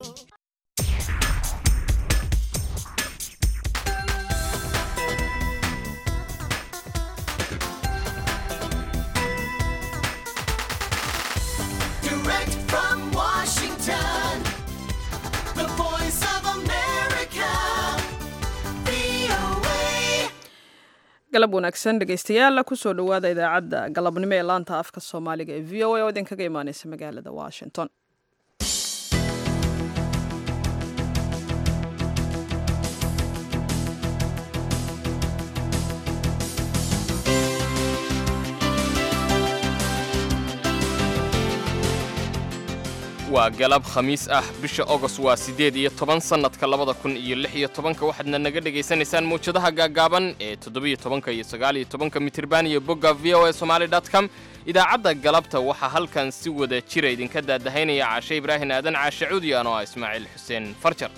Direct from Washington, the voice of America, VOA. galab wanaagsan dhegaystayaal kusoo dhowaada idaacadda galabnimo ee laanta afka soomaaliga ee v o a oo idinkaga imaaneysa magaalada washington waa galab khamiis ah bisha ogos waa siddeed iyo toban sannadka labada kun iyo lix iyo tobanka waxaadna naga dhegaysanaysaan mawjadaha gaaggaaban ee toddobiyo tobanka iyo sagaaliyo tobanka mitirban iyo bogga v o a somaali dot com idaacadda galabta waxaa halkan si wada jira idinka daadahaynaya caashe ibraahin aadan caashe cuudi anoo ah ismaaciil xuseen farjar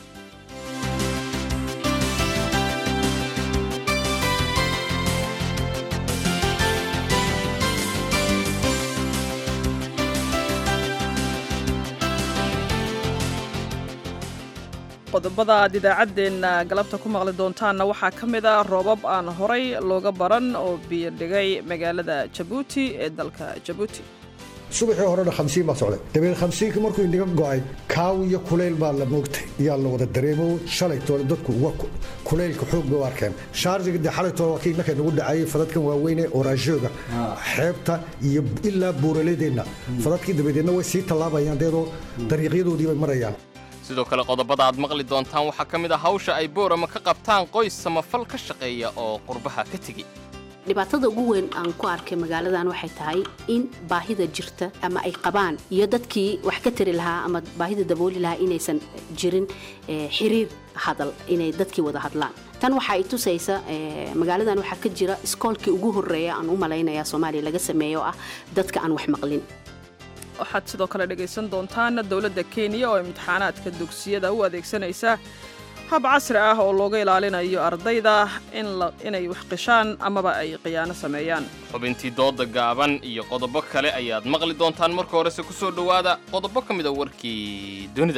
qodobada aad idaacaddeenna galabta ku maqli doontaanna waxaa ka mid a roobab aan horay looga baran oo biyo dhigay magaalada jabuuti ee dalka jabuuti subaxii horena khamsiin baa socday dabeed khamsiinka markuu inaga go'ay kaaw iyo kulayl baa la moogtay iyaa la wada dareemo shalaytoole dadku uga kulaylka xoog bay u arkeen shaarjiga dee xalaytoole waa kii markay nagu dhacayay fadadkan waaweyne oraashooga xeebta iyo ilaa buuraladeenna fadadkii dabadeedna way sii tallaabayaan deedoo dariiqyadoodii bay marayaan sidoo kale qodobada aad maqli doontaan waxaa ka mid ah hawsha ay boorama ka qabtaan qoys samafal ka shaqeeya oo qurbaha ka tegi dhibaatada ugu weyn aan ku arkay magaaladan waxay tahay in baahida jirta ama ay qabaan iyo dadkii wax ka tari lahaa ama baahida dabooli lahaa inaysan jirin eh, xiriir hadal inay dadkii wada hadlaan tan waxa ay tusaysa eh, magaaladan waxaa ka jira iskoolkii ugu horeeya aan u malaynaya soomaaliya laga sameeyo oo ah dadka aan wax maqlin waxaad sidoo kale dhegaysan doontaan dowladda kenya oo imtixaanaadka dugsiyada u adeegsanaysa hab casri ah oo looga ilaalinayo ardayda in la- inay wax qishaan amaba ay khiyaano sameeyaan xubintii dooda gaaban iyo qodobo kale ayaad maqli doontaan marka horese ku soo dhowaada qodobo ka mid a warkii dunida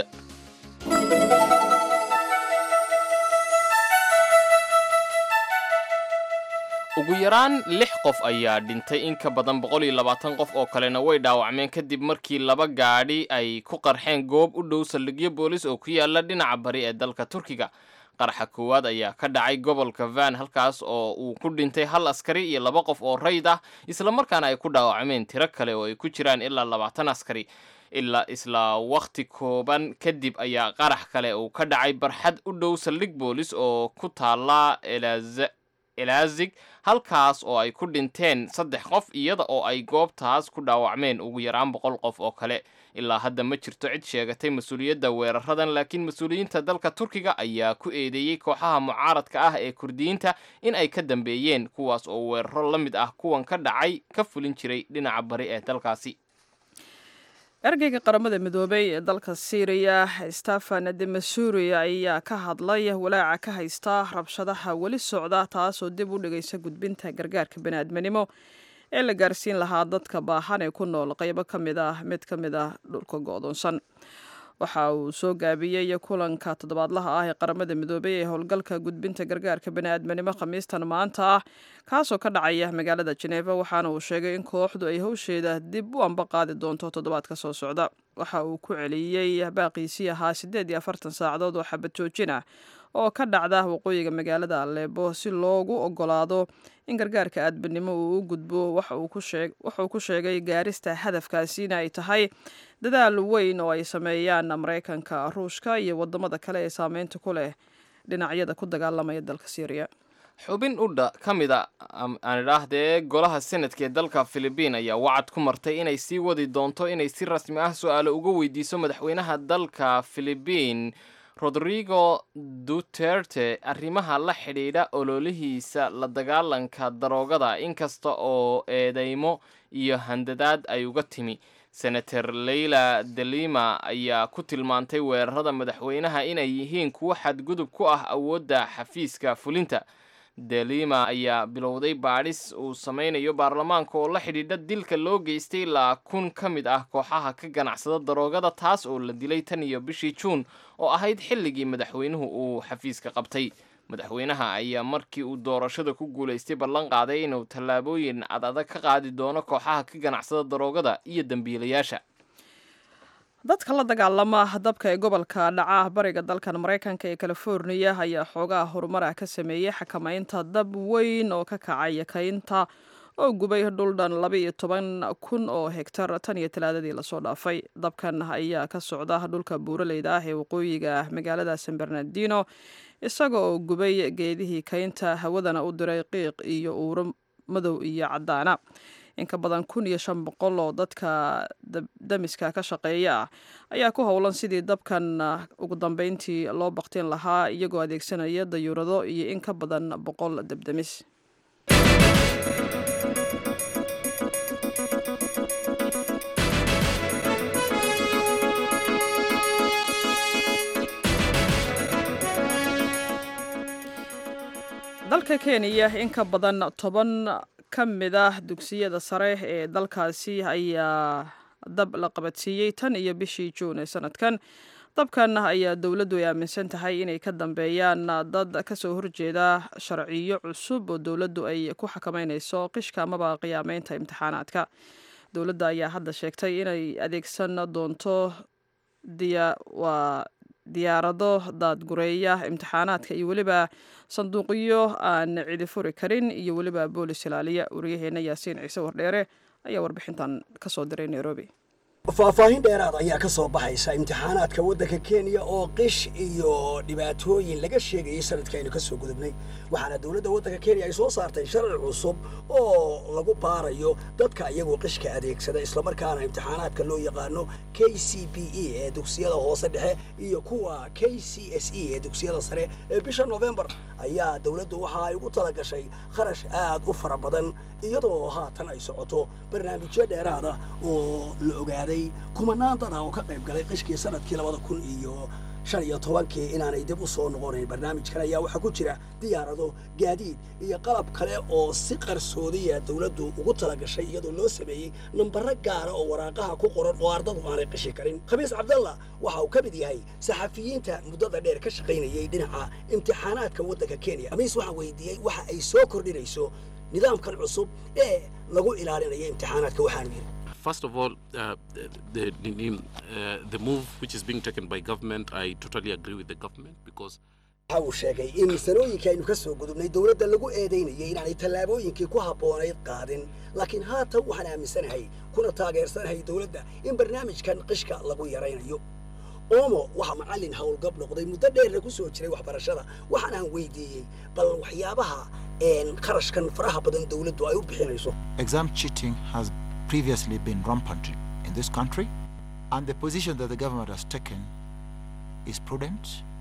ugu yaraan lix qof ayaa dhintay in ka badan boqol iyo labaatan qof oo kalena way dhaawacmeen kadib markii laba gaadhi ay ku qarxeen goob u dhow saldhigyo boolis oo ku yaala dhinaca bari ee dalka turkiga qaraxa koowaad ayaa ka dhacay gobolka van halkaas oo uu ku dhintay hal askari iyo laba qof oo rayd ah islamarkaana ay ku dhaawacmeen tiro kale oo ay ku jiraan ilaa labaatan askari ilaa isla wakhti kooban kadib ayaa qarax kale uu ka dhacay barxad u dhow saldhig boolis oo ku taala Elaz- elazig halkaas oo ay ku dhinteen saddex qof iyada oo ay goobtaas ku dhaawacmeen ugu yaraan boqol qof oo kale ilaa hadda ma jirto cid sheegatay mas-uuliyadda weeraradan laakiin mas-uuliyiinta dalka turkiga ayaa ku eedeeyey kooxaha mucaaradka ah ee kurdiyiinta in ay ka dambeeyeen kuwaas oo weeraro la mid ah kuwan ka dhacay ka fulin jiray dhinaca bari ee dalkaasi ergeyga qaramada midoobay ee dalka syriya stefan de masuri ayaa ka hadlay walaaca ka haysta rabshadaha weli socda taasoo dib u dhigaysa gudbinta gargaarka bani'aadminimo ee la gaarsiin lahaa dadka baahan ee ku nool qaybo ka mid ah mid ka mid ah dhulka go'doonsan waxa uu soo gaabiyey kulanka toddobaadlaha ah ee qaramada midoobay ee howlgalka gudbinta gargaarka bani'aadminimo khamiistan maanta ah kaasoo ka dhacaya magaalada jeneva waxaana uu sheegay in kooxdu ay howsheeda dib u amba qaadi doonto toddobaadka soo socda waxa uu ku celiyey baaqiisii ahaa siddeed iyo afartan saacadood oo xabad joojin ah oo ka dhacda waqooyiga magaalada aleebo si loogu ogolaado in gargaarka aadbanimo uu u gudbo waxa uu ku sheeg- waxa uu ku sheegay gaarista hadafkaasina ay tahay dadaal weyn oo ay sameeyaan maraykanka ruushka iyo wadamada kale ee saameynta ku leh dhinacyada ku dagaalamaya dalka syriya xubin udha ka mid a am- aan idhaahdee golaha senadka ee dalka filibiin ayaa wacad ku martay inay sii wadi doonto inay si rasmi ah su-aalo uga weydiiso madaxweynaha dalka filibiin rodrigo duterte arrimaha la xidhiidha ololihiisa la dagaalanka daroogada inkasta oo eedeymo iyo handadaad ay uga timi senator leyla delima ayaa ku tilmaantay weerarada madaxweynaha inay yihiin kuwo xadgudub ku ah awoodda xafiiska fulinta delima ayaa bilowday baadhis uu samaynayo baarlamaanka oo la xidhiidha dilka loo geystay ilaa kun ka mid ah kooxaha ka ganacsada daroogada taas oo la dilay tan iyo bishii juun oo ahayd xilligii madaxweynuhu uu xafiiska qabtay madaxweynaha ayaa markii uu doorashada ku guulaystay ballan qaaday inuu tallaabooyin adadag ka qaadi doono kooxaha ka ganacsada daroogada iyo dembiilayaasha dadka la dagaalama dabka ee gobolka dhaca bariga dalkan maraykanka ee californiya ayaa xoogaha horumar ah ka sameeyey xakamaynta dab weyn oo ka kacay kaynta oo gubay dhuldhan laba iyo toban kun oo hegtar tan iyo talaadadii lasoo dhaafay dabkan ayaa ka socda dhulka buuraleyda ah ee waqooyiga magaalada san bernardino isaga oo gubay geedihii kaynta hawadana u diray qiiq iyo uuro madow iyo caddaana in ka badan kun iyo shan boqol oo dadka damiska ka shaqeeya ah ayaa ku howlan sidii dabkan ugu dambeyntii loo baktin lahaa iyagoo adeegsanaya dayuurado iyo in ka badan boqol debdemis dalka kenya in ka badan toban ka mid ah dugsiyada sare ee dalkaasi ayaa dab la qabadsiiyey tan iyo bishii juun ee sanadkan dabkan ayaa dowladdu ay aaminsan tahay inay ka dambeeyaan dad kasoo horjeeda sharciyo cusub oo dowladdu ay ku xakameynayso qishka amaba qiyaameynta imtixaanaadka dowladda ayaa hadda sheegtay inay adeegsan doonto waa diyaarado daadgureeya imtixaanaadka iyo weliba sanduuqyo aan cidi furi karin iyo weliba boolis ilaaliya waryaheena yaasiin ciise wardheere ayaa warbixintan kasoo diray nairobi faahfaahin dheeraad ayaa ka soo baxaysa imtixaanaadka waddanka kenya oo qish iyo dhibaatooyin laga sheegayay sanadka aynu ka soo gudubnay waxaana dowladda waddanka kenya ay soo saartay sharci cusub oo lagu baarayo dadka iyagoo qishka adeegsada islamarkaana imtixaanaadka loo yaqaano k c b e ee dugsiyada hoose dhexe iyo kuwa k c s e ee dugsiyada sare ee bisha novembar ayaa dowladdu waxa ay ugu tala gashay kharash aad u fara badan iyadoo haatan ay socoto barnaamijyo dheeraada oo la ogaaday kumanaan dada oo ka qayb galay qishkii sanadkii labada kun iyo shan iyo tobankii inaanay dib u soo noqonayn barnaamijkan ayaa waxaa ku jira diyaarado gaadiid iyo qalab kale oo si qarsoodiya dowladdu ugu tala gashay iyadoo loo sameeyey nambaro gaara oo waraaqaha ku qoran oo ardadu aanay qishi karin khamiis cabdalla waxa uu ka mid yahay saxafiyiinta muddada dheer ka shaqaynayay dhinaca imtixaanaadka waddanka kenya khamiis waxaa weydiiyey waxa ay soo kordhinayso nidaamkan cusub ee lagu ilaalinayo imtixaanaadka waxaanu yidhi First of all, uh, the, the, uh, the move which is being taken by government, I totally agree with the government because waxa uu sheegay in sanooyinka aynu ka soo gudubnay dowladda lagu eedaynayay inaanay tallaabooyinkii ku habboonayd qaadin laakiin haatan waxaan aaminsanahay kuna taageersanahay dowladda in barnaamijkan qishka lagu yaraynayo oomo waxaa macallin howlgab noqday muddo dheerna ku soo jiray waxbarashada waxaanaan weydiiyey bal waxyaabaha kharashkan faraha badan dowladdu ay u bixinayso Exam cheating has previously been rampant in this country, and the position that the government has taken is prudent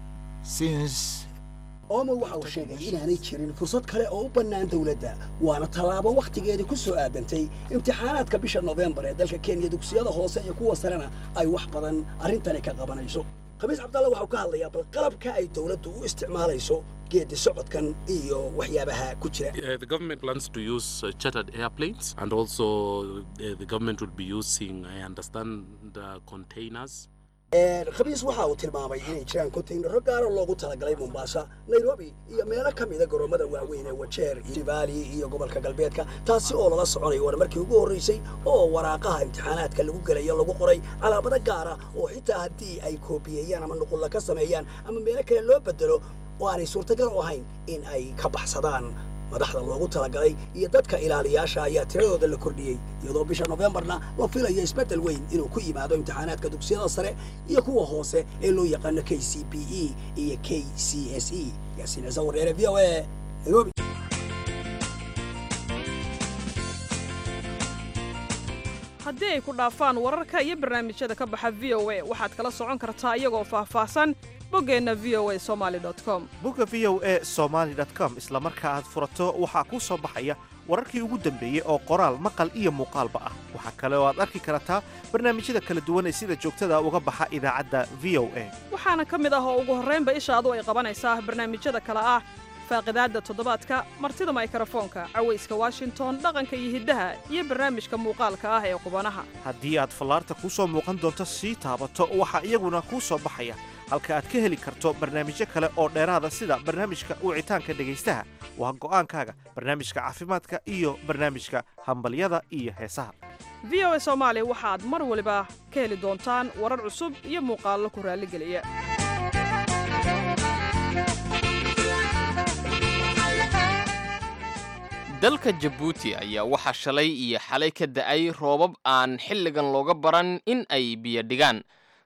since oomo waxa uu sheegay inaanay jirin fursad kale oo u bannaan dowladda waana tallaabo wakhtigeedii ku soo aadantay imtixaanaadka bisha nofembar ee dalka kenya dugsiyada hoose iyo kuwa sarena ay wax badan arrintani ka qabanayso khamiis cabdalla waxau ka hadlayaa bal qalabka ay dowladdu u isticmaalayso geedi socodkan iyo waxyaabaha ku jira uh, the government plans to use uh, chartered airplanes and also uh, the government will be using, I understand, uh, containers. khamiis waxa uu tilmaamay inay jiraan kontaynaro gaara loogu talagalay mombasa nairobi iyo meelo ka mida garoomada waaweyn ee wajeer jibali iyo gobolka galbeedka taasi oo lala soconayo waana markii ugu horraysay oo waraaqaha imtixaanaadka lagu gelayo lagu qoray calaamado gaara oo xitaa haddii ay koobiyeeyaan ama nuqulla ka sameeyaan ama meelo kale loo bedelo oo aanay suurtagal u ahayn in ay ka baxsadaan madaxda loogu talagalay iyo dadka ilaaliyaasha ayaa tiradooda la kordhiyey iyadoo bisha nofembarna la filayo isbeddel weyn inuu ku yimaado imtixaanaadka dugsiyada sare iyo kuwa hoose ee loo yaqaano k c b e iyo k c s e yaasiin ciise wareere v o a nairobi haddii ay ku dhaafaan wararka iyo barnaamijyada ka baxa v o a waxaad kala socon kartaa iyagoo faahfaahsan boggeenna v o a somaali com bogga v o a somaali com isla marka aad furato waxaa kuu soo baxaya wararkii ugu dambeeyey oo qoraal maqal iyo muuqaalba ah waxaa kale oo aad arki kartaa barnaamijyada kala duwan ee sida joogtada uga baxa idaacadda v o a waxaana ka mid ah oo ugu horraynba ishaadu ay qabanaysaa barnaamijyada kale ah faaqidaadda toddobaadka martida maykrofoonka cawayska washington dhaqanka iyo hiddaha iyo barnaamijka muuqaalka ah ee qubanaha haddii aad fallaarta kuu soo muuqan doonto sii taabato waxaa iyaguna kuu soo baxaya halka aad ka heli karto barnaamijyo kale oo dheeraada sida barnaamijka wicitaanka dhegaystaha waa go'aankaaga barnaamijka caafimaadka iyo barnaamijka hambalyada iyo heesaha v o a soomaali waxaad mar waliba ka heli doontaan warar cusub iyo muuqaallo ku raalligeliya dalka jabuuti ayaa waxaa shalay iyo xalay ka da'ay roobab aan xilligan looga baran in ay biyo dhigaan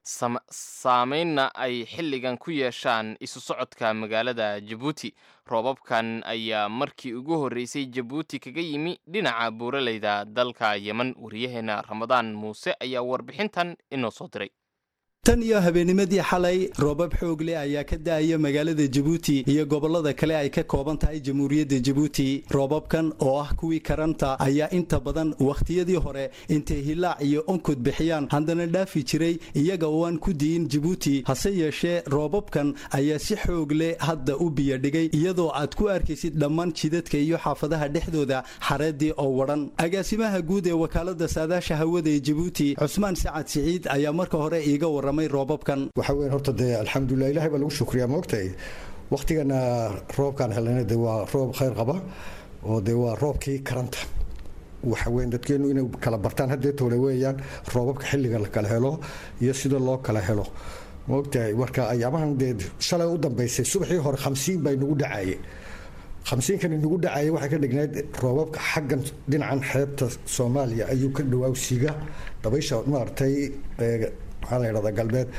saamaynna ay xilligan ku yeeshaan isu socodka magaalada jabuuti roobabkan ayaa markii ugu horreysay jabuuti kaga yimi dhinaca buuraleyda dalka yemen wariyaheenna ramadaan muuse ayaa warbixintan inoo soo diray tan iyo habeennimadii xalay roobab xoog leh ayaa ka da'aya magaalada jabuuti iyo gobollada kale ay ka kooban tahay jamhuuriyadda jabuuti roobabkan oo ah kuwii karanta ayaa inta badan wakhtiyadii hore intay hilaac iyo onkod bixiyaan haddana dhaafi jiray iyaga oo aan ku di'in jabuuti hase yeeshee roobabkan ayaa si xoog leh hadda u biyodhigay iyadoo aad ku arkaysid dhammaan jidadka iyo xaafadaha dhexdooda xareedii oo wadhan agaasimaha guud ee wakaalada saadaasha hawada ee jabuuti cusmaan sacad siciid ayaa marka hore iiga warramay waxa weyn horta dee alxamdulilah ilahay baa lagu shukriyaa moogtahay wakhtigana roobkaan helnayna dee waa roob khayr qaba oo dee waa roobkii karanta waxa weyn dadkeenu inay kala bartaan haddee toole weeyaan roobabka xilliga la kala helo iyo sida loo kala helo moogtahay marka ayaamahan dee shalay u dambaysay subaxii hore khamsiin baa inagu dhacaye khamsiinkan inagu dhacaya waxay ka dhignayd roobabka xaggan dhinacan xeebta soomaaliya ayuu ka dhawaawsiga dabaysha maaragtay maxaa la yidhahdaa galbeed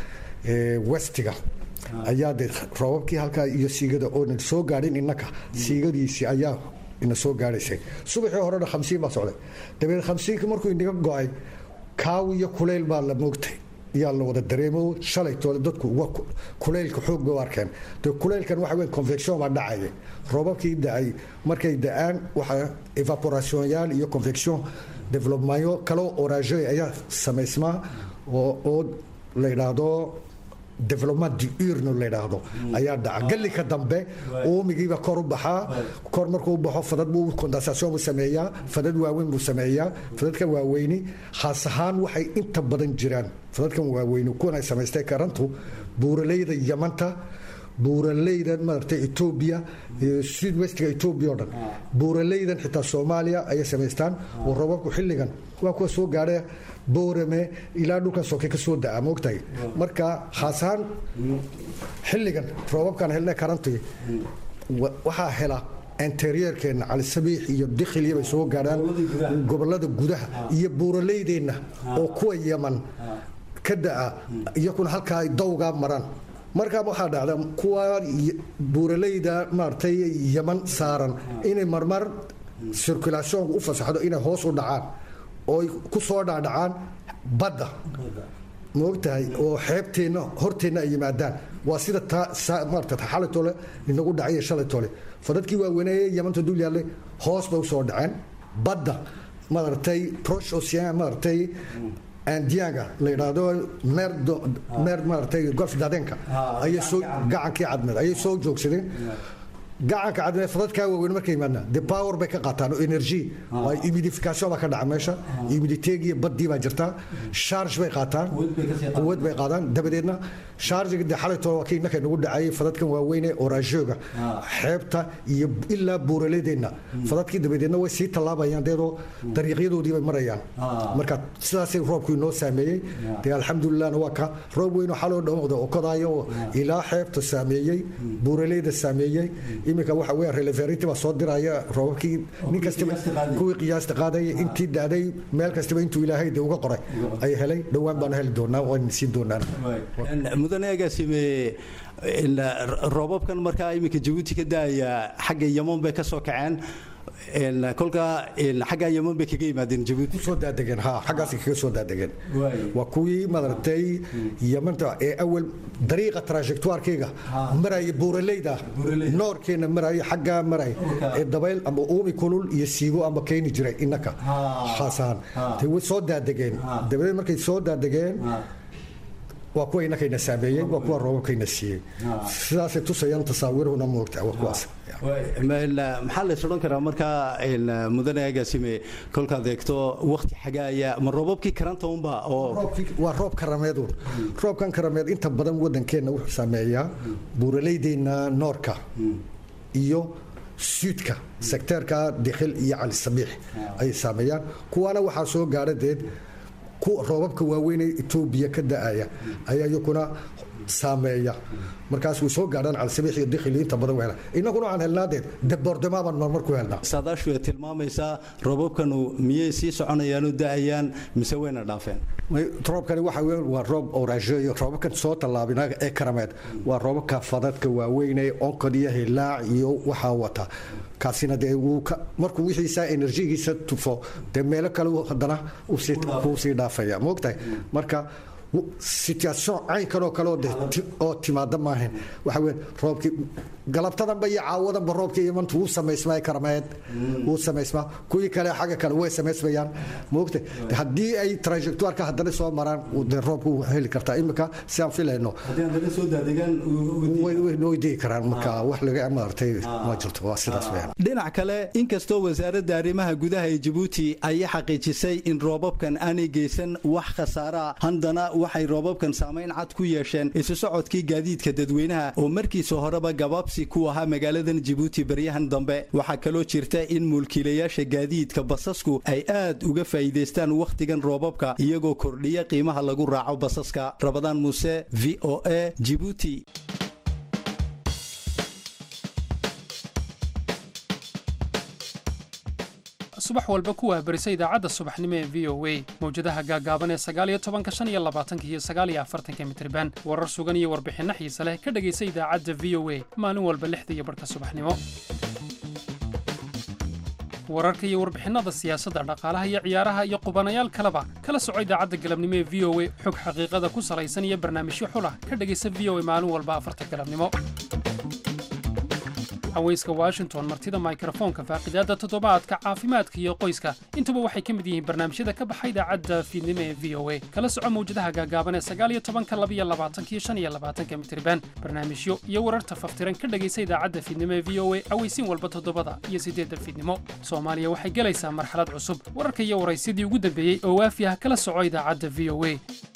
westiga ayaa dee roobabkii halkaa iyo siigada oonan soo gaadhin innaka siigadiisii ayaa ina soo gaadhaysay subaxii horena khamsiin baa socday dabeed khamsiinka markuu inaga go-ay kaaw iyo kulayl baa la moogtay yaa la wada dareemo shalay toole dadku kulaylka xoog bay u arkeen de kulaylkan waxa weyn convection baa dhacaya roobabkii da-ay markay da-aan waxa evaporationyaal iyo convection developmentyo kaloo orage ayaa samaysmaa oo la yidhaahdo development diurno la yidhaahdo ayaa dhaca gallika dambe uumigiiba kor u baxaa kor markuu u baxo fadad buu condensation buu sameeyaa fadad waaweyn buu sameeyaa fadadka waaweyni khaas ahaan waxay inta badan jiraan fadadkan waaweyni kuwan ay samaystay karantu buuraleyda yamanta buuraleyda maaragtay etoobiya sud westiga etoobiya oo dhan buuraleydan xitaa soomaaliya ayay samaystaan oo roobabku xilligan waa kuwa soo gaadha boorame ilaa dhulkan soke ka soo da'a moogtahay marka khaas ahaan xilligan roobabkan helna karantii waxaa hela interyeerkeenna calisabiix iyo dikhilya bay soo gaadhaan gobolada gudaha iyo buuraleydeenna oo kuwa yaman ka da'a iyakuna halkaa ay dawgaa maraan markaa waxaa dhacda kuwa buuraleyda maaragtay yaman saaran inay marmar circulationka u fasaxdo inay hoos u dhacaan oo ku soo dhacdhacaan badda maogtahay oo xeebteenna horteenna ay yimaadaan waa sida maarata xalay tole inagu dhacay shalay tole fadadkii waaweyneye yamanta dul yaallay hoos bay usoo dhaceen badda maaragtay prosh ocean maaragtay andianga la yidhaahdo meer maaragtay golf daadeenka ayay soo gacankii cadmeed ayay soo joogsadeen gacanka cadmeed fadadkaa waaweyn markay yimaadna de power bay ka qaataan oo energy humidification baa ka dhaca meesha humiditeegiyo baddii baa jirtaa charge bay qaataan quwad bay qaadaan dabadeedna chargiga de xalay tole waa kii innaka nagu dhacayay fadadkan waaweyne orajooga xeebta iyo ilaa buuraladeenna fadadkii dabadeedna way sii tallaabayaan deedoo dariiqyadoodii bay marayaan marka sidaasay roobku inoo saameeyey dee alxamdulilahna waa ka roob weynoo xaloo dhawaqda oo kodaayo oo ilaa xeebta saameeyey buuraleyda saameeyey iminka waxa weya releverity baa soo diraya roobabkii nin kastaba kuwii qiyaasta qaadaya intii daaday meel kastaba intuu ilaahay de uga qoray ay helay dhowaan baanu heli doonaa waan siin doonaan mudane agaasime roobabkan markaa iminka jabuuti ka daaya xagga yaman bay ka soo kaceen kolka xaggaa yaman bay kaga yimaadeen jabuuti soo daadegeen ha xaggaas kaga soo daadegeen waa kuwii maaragtay yamanta ee awal dariiqa trajectoirkeyga maraya buuraleyda noorkeena maraya xaggaa maraya ee dabayl ama uumi kulul iyo siibo ama keeni jiray innaka khaas ahaan way soo daadegeen dabadeed markay soo daadegeen waa kuwa inakayna saameeyey waa kuwa roobabkayna siiyey sidaasay tusayaan tasaawiruhuna moogta waa kuwaas maxaa la isodhan karaa markaa mudane agaasime kolkaad eegto wakti xagaaya ma roobabkii karanta unba oo waa roob karameeduun roobkan karameed inta badan wadankeenna wuxuu saameeyaa buuraleydeenna noorka iyo suudka sekteerka dikhil iyo cali sabiix ayay saameeyaan kuwaana waxaa soo gaadha deed roobabka waaweyn ee etoobiya ka da-aya ayaa iyakuna saameeya markaas way soo gaadhaan calisabiix iyo dikhil inta badan weela innaguna waxaan helnaa deed daboordamaaban marmar ku helnaa saadaashu ay tilmaamaysaa roobabkanu miyay sii soconayaanu da-ayaan mise wayna dhaafeen roobkani waxa weyn waa roob oraajeeyo roobabkan soo tallaabina ee karameed waa roobabka fadadka waaweyn ee onkod iyo hilaac iyo waxaa wata kaasina dee wuu markuu wixiisa enerjigiisa tufo dee meelo kale haddana kuu sii dhaafaya moogtahay marka situation caynkanoo kale oo timaada maahan waxa weyn roobkii galabtadanba iyo caawadanba roobkii imantu wuu samaysmaa karameed wuu samaysmaa kuwii kale xagga kale way samaysmayaan moogta haddii ay trajectoirka haddana soo maraan dee roobku wuu heli kartaa imika si aan filayno way digi karaan marka wax laga maartay ma jirto waa sidaas weyaan dhinac kale inkastoo wasaaradda arrimaha gudaha ee jabuuti ay xaqiijisay in roobabkan aanay geysan wax khasaara haddana waxay roobabkan saamayn cad ku yeesheen isu socodkii gaadiidka dadweynaha oo markiisa horeba gabaabsi ku ahaa magaaladan jabuuti baryahan dambe waxaa kaloo jirta in mulkiilayaasha gaadiidka basasku ay aad uga faa'iidaystaan wakhtigan roobabka iyagoo kordhiya qiimaha lagu raaco basaska rabadaan muuse v o a jibuuti subax walba ku waabarisa idaacadda subaxnimo ee v o a mawjadaha gaagaaban ee sagaaliyo tobanka shan iyo labaatanka iyo sagaaliyo afartanka mitriban warar sugan iyo warbixinno xiise leh ka dhegaysa idaacadda v o a maalin walba lixda iyo barhka subaxnimo wararka iyo warbixinnada siyaasadda dhaqaalaha iyo ciyaaraha iyo qubanayaal kaleba kala soco idaacadda galabnimo ee v o a xog xaqiiqada ku salaysan iyo barnaamijyo xulah ka dhegaysa v o a maalin walba afarta galabnimo haweyska washington martida mikrofoonka faaqidaadda toddobaadka caafimaadka iyo qoyska intuba waxay ka mid yihiin barnaamijyada ka baxa idaacadda fiidnimo ee v o a kala soco mawjadaha gaagaaban ee sagaaliyo tobanka labiyo labaatanka iyo shan iyo labaatanka mitriban barnaamijyo iyo wararta faftiran ka dhegaysa idaacadda fiidnimo ee v o a aweysiin walba toddobada iyo siddeedda fiidnimo soomaaliya waxay gelaysaa marxalad cusub wararka iyo waraysyadii ugu dambeeyey oo waafi ah kala soco idaacadda v o a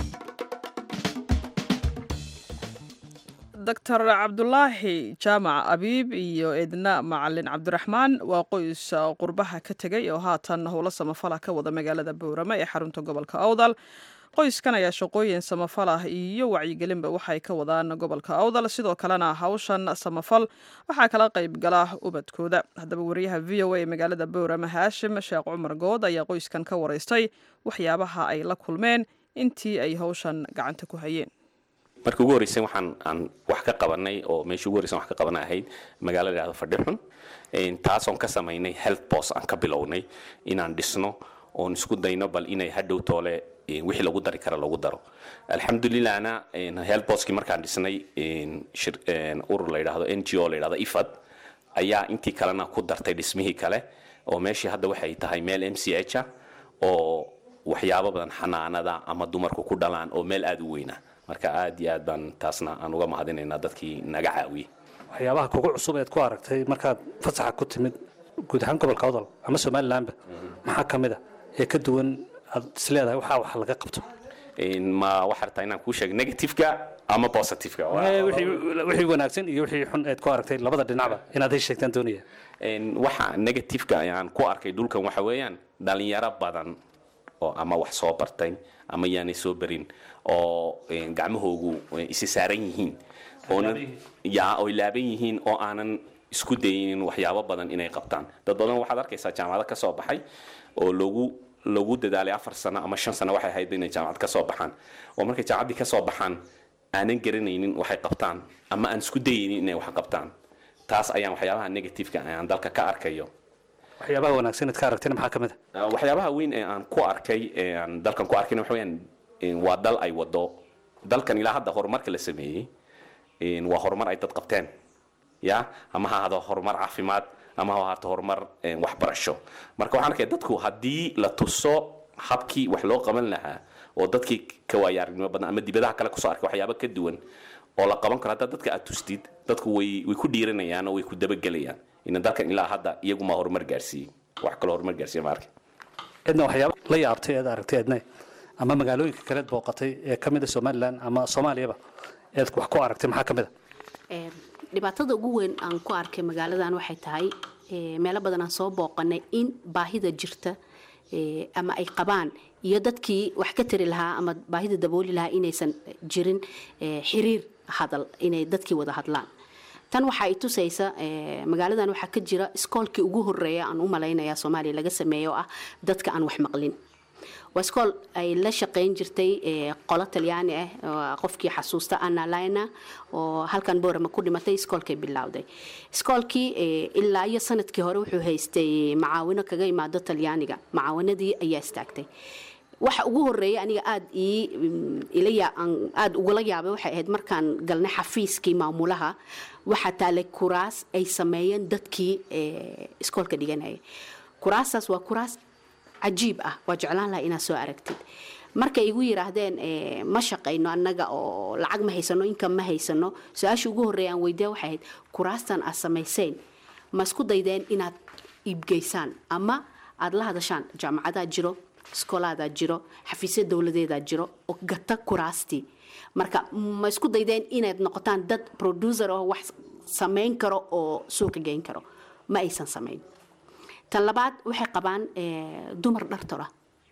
doctor cabdulaahi jaamac abiib iyo edna macalin cabdiraxmaan waa qoys qurbaha ka tegay oo haatan howlo samafala ka wada magaalada bowrame ee xarunta gobolka awdal qoyskan ayaa shaqooyin samafal ah iyo wacyigelinba waxay ka wadaan gobolka awdal sidoo kalena hawshan samafal waxaa kala qayb gala ubadkooda haddaba wariyaha v o a ee magaalada bowrame haashim sheekh cumar good ayaa qoyskan ka waraystay waxyaabaha ay la kulmeen intii ay hawshan gacanta ku hayeen markii ugu horreysay waxaan aan wax ka qabanay oo meeshii ugu horreysay wax ka qabanay ahayd magaalo la yidhahdo fadhixun taasoon ka samaynay health post aan ka bilownay inaan dhisno oon isku dayno bal inay hadhow toole wixii lagu dari kara lagu daro alxamdulilahna health postkii markaan dhisnay urur la yidhahdo n g o la yidhahdo ifad ayaa intii kalena ku dartay dhismihii kale oo meeshii hadda waxay tahay meel m c h ah oo waxyaabo badan xanaanada ama dumarku ku dhalaan oo meel aada u weyna marka aad iyo aad baan taasna aan uga mahadinaynaa dadkii naga caawiyey waxyaabaha kugu cusub eed ku aragtay markaad fasaxa ku timid guud ahaan gobolka odol ama somalilanba maxaa ka mid a ee ka duwan aad isleedahay waxaa wax laga qabto ma waxaa rabtaa inaan kuu sheego negativeka ama positiveka wixii wanaagsan iyo wixii xun eed ku aragtay labada dhinacba inaad ay sheegtaan doonaya waxa negativeka aan ku arkay dhulkan waxa weeyaan dhalinyaro badan oo ama wax soo bartay ama yaanay soo barin oo gacmahoogu isi saaran yihiin ya oy laaban yihiin oo aanan isku daynin waxyaabo badan inay qabtaan dad badan waxaad arkaysaa jaamacado ka soo baxay oo lagu lagu dadaalay afar sano ama shan sano waxay ahayd inay jaamacad ka soo baxaan oo markay jaamacaddii ka soo baxaan aanan garanaynin waxay qabtaan ama aan isku dayaynin inay wax qabtaan taas ayaan waxyaabaha negativeka aan dalka ka arkayo waxyaabaha wanaagsan eed ka aragtayna maxaa ka mid a waxyaabaha weyn ee aan ku arkay ee aan dalkan ku arkayna waxa weeyaan waa dal ay wado dalkan ilaa hadda horumarka la sameeyey waa horumar ay dad qabteen ya ama ha ahado horumar caafimaad ama ha ahaato horumar waxbarasho marka waxaan arkaya dadku haddii la tuso habkii wax loo qaban lahaa oo dadkii ka waaya aragnimo badan ama dibadaha kale kusoo arkay waxyaabo ka duwan oo la qaban karo haddaa dadka aad tustid dadku way way ku dhiiranayaan oo way ku dabagelayaan ina dalkan ilaa hadda iyaguma horumar gaarsiiyey wax kaloo horumar gaarsiiya ma arkin cidna waxyaaba la yaabtay eed aragtay eedne ama magaalooyinka kaleed booqatay ee ka mid a somalilan ama soomaaliyaba eed wax ku aragtay maxaa ka mid a Ee, dhibaatada ugu weyn aan ku arkay magaaladan waxay tahay ee, meelo badan aan soo booqanay in baahida jirta ee, ama ay qabaan iyo dadkii wax ka tari lahaa ama baahida dabooli lahaa inaysan jirin ee, xiriir hadal inay dadkii wada hadlaan tan waxa ay tusaysa ee, magaaladan waxaa ka jira iskoolkii ugu horeeya aan u malaynaya soomaaliya laga sameeyo oo ah dadka aan wax maqlin waa iskool ay la shaqayn jirtay ee, qolo talyaani ah oo qofkii xasuusta anna lina oo halkan boorama ku dhimatay iskoolkay bilowday iskoolkii ee, ilaa iyo sanadkii hore wuxuu haystay macaawino kaga imaado talyaaniga macaawanadii ayaa istaagtay waxa ugu horeeya aniga aad ii mm, ila yaa- aan aad ugula yaabay waxay ahayd markaan galnay xafiiskii maamulaha waxaa taalay kuraas ay sameeyeen dadkii ee, iskoolka dhiganaya kuraastaas waa kuraas cajiib ah waa jeclaan lahaa inaad soo aragtid markay igu yiraahdeen eh, ma shaqayno annaga oo lacag ma haysano inkan ma haysano su-aasha ugu horreeya aan weydiya waxay ahayd kuraastan aad samayseen ma isku daydeen inaad iibgeysaan ama aad la hadashaan jaamacadaa jiro iskoolaadaa jiro xafiisya dowladeedaa jiro oo gata kuraastii marka ma isku daydeen inaad noqotaan dad producer oo wax samayn karo oo suuqa geyn karo ma aysan samayn tan labaad waxay qabaan eh, dumar dhar tola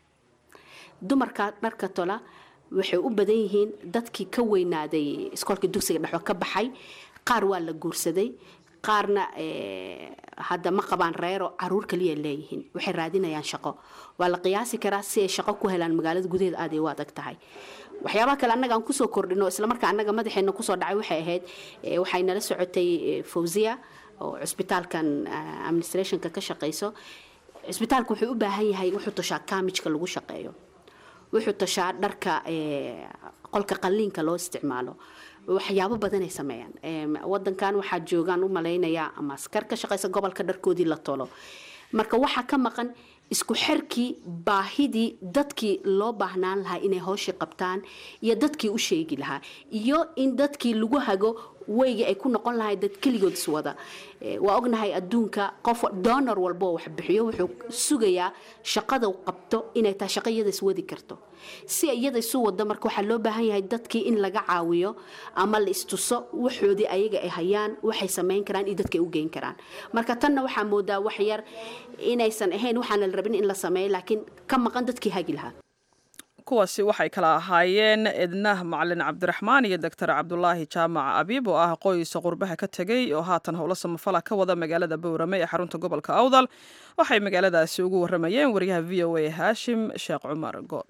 dumarka dharka tola waxay u badan yihiin dadkii ka weynaaday iskoolka dugsiga dhexo ka baxay qaar waa la guursaday qaarna eh, hadda ma qabaan reero caruur kaliya leeyihiin waxay raadinayaan shaqo waa la qiyaasi karaa si ay shaqo ku helaan magaalada gudaheeda aad ay u adag tahay waxyaabaha kale annaga aan kusoo kordhino islamarkaa annaga madaxeena kusoo dhacay waxay ahayd eh, waxay nala socotay eh, fawziya oo cusbitaalkan ah, administrationka ka shaqayso cusbitaalku wuxuu u baahan yahay wuxuu tashaa kaamijka lagu shaqeeyo wuxuu tashaa dharka eh, qolka qalliinka loo isticmaalo waxyaabo badanay sameeyaan Em, wadankan waxaa joogaan u malaynayaa ama askar ka shaqaysa gobolka dharkoodii la tolo marka waxaa ka maqan isku xirkii baahidii dadkii loo baahnaan lahaa inay howshii qabtaan iyo dadkii u sheegi lahaa iyo in dadkii lagu hago weygii ay ku noqon lahay dad keligood iswada Eh, waa ognahay adduunka qof donor walbo oo wax bixiyo wuxuu sugayaa shaqada uu qabto inay tahay shaqo iyada iswadi karto si ay iyada isu wado marka waxaa loo baahan yahay dadkii in laga caawiyo ama la istuso waxoodii ayaga ay hayaan waxay samayn karaan iyo dadka ay u geyn karaan marka tanna waxaa moodaa wax yar inaysan ahayn waxaana la rabin in la sameeyo laakiin ka maqan dadkii hagi lahaa kuwaasi waxay kala ahaayeen ednah macalin cabdiraxmaan iyo doctor cabdulaahi jaamac abiib oo ah qoys qurbaha ka tegey oo haatan howlo samafala ka wada magaalada bowrame ee xarunta gobolka awdal waxay magaaladaasi ugu waramayeen wariyaha v o a haashim sheekh cumar good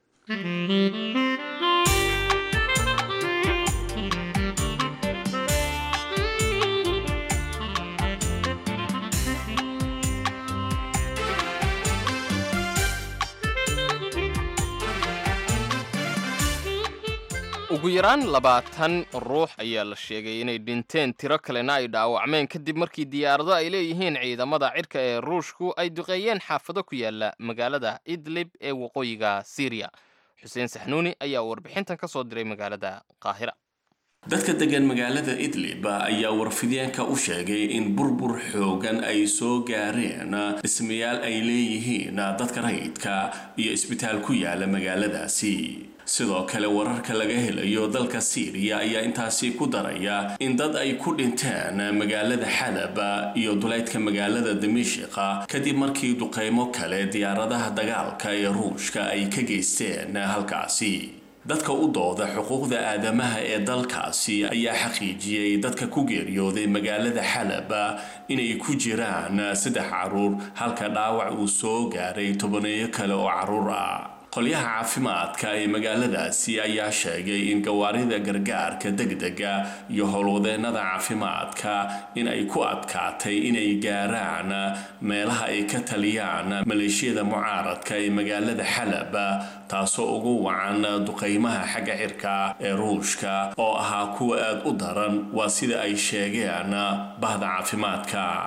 ugu yaraan labaatan ruux ayaa la sheegay inay dhinteen tiro kalena ay dhaawacmeen kadib markii diyaarado ay leeyihiin ciidamada cirka ee ruushku ay duqeeyeen xaafado ku yaala magaalada idlib ee waqooyiga siiriya xuseen saxnuuni ayaa warbixintan ka soo diray magaalada qaahira dadka degan magaalada idlib ayaa warfidyaanka u sheegay in burbur xoogan ay soo gaareen dhismayaal ay leeyihiin dadka rayidka iyo isbitaal ku yaala magaaladaasi sidoo kale wararka laga helayo dalka siiriya ayaa intaasi ku daraya in dad ay ku dhinteen magaalada xalab iyo duleydka magaalada damiishiqa kadib markii duqeymo kale diyaaradaha dagaalka ee ruushka ay ka geysteen halkaasi dadka u dooda xuquuqda aadamaha ee dalkaasi ayaa xaqiijiyey dadka ku geeriyooday magaalada xalab inay ku jiraan saddex caruur halka dhaawac uu soo gaaray tobaneeyo kale oo caruur ah qolyaha caafimaadka ee magaaladaasi ayaa sheegay in gawaarida gargaarka degdega iyo howlwadeennada caafimaadka in ay ku adkaatay inay gaaraan meelaha ay ka taliyaan maleeshiyada mucaaradka ee magaalada xalab taasoo ugu wacan duqeymaha xagga cirka ee ruushka oo ahaa kuwa aad u daran waa sida ay sheegeen bahda caafimaadka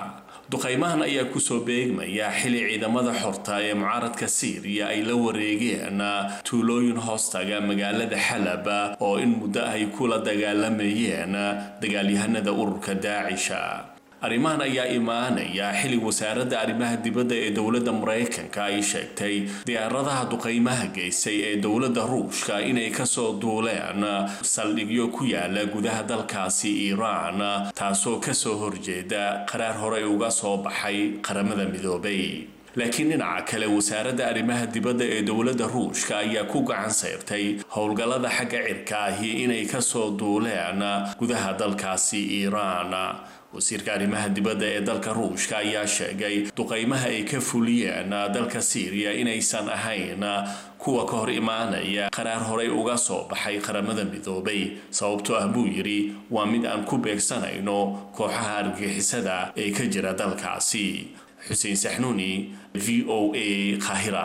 duqaymahan ayaa kusoo beegmaya xili ciidamada xorta ee mucaaradka siiriya ay la wareegeen tuulooyin hoostaga magaalada xalab oo in muddo ay kula dagaalamayeen dagaalyahanada ururka daacisha arrimahan ayaa imaanaya xili wasaaradda arrimaha dibadda ee dowladda maraykanka ay sheegtay diyaaradaha duqaymaha geysay ee dowladda ruushka inay kasoo duuleen saldhigyo ku yaala gudaha dalkaasi iiraan taasoo kasoo horjeeda qaraar horey uga soo baxay qaramada midoobay laakiin dhinaca kale wasaaradda arrimaha dibadda ee dowladda ruushka ayaa ku gacan sayrtay howlgallada xagga cirka ahi inay kasoo duuleen gudaha dalkaasi iiraan wasiirka arrimaha dibadda ee dalka ruushka ayaa sheegay duqaymaha ay ka fuliyeen dalka siiriya inaysan ahayn kuwa ka hor imaanaya qaraar horey uga soo baxay qaramada midoobay sababtoo ah buu yidhi waa mid aan ku beegsanayno kooxaha argixisada ee ka jira dalkaasi xuseen saxnuuni v o a qaahira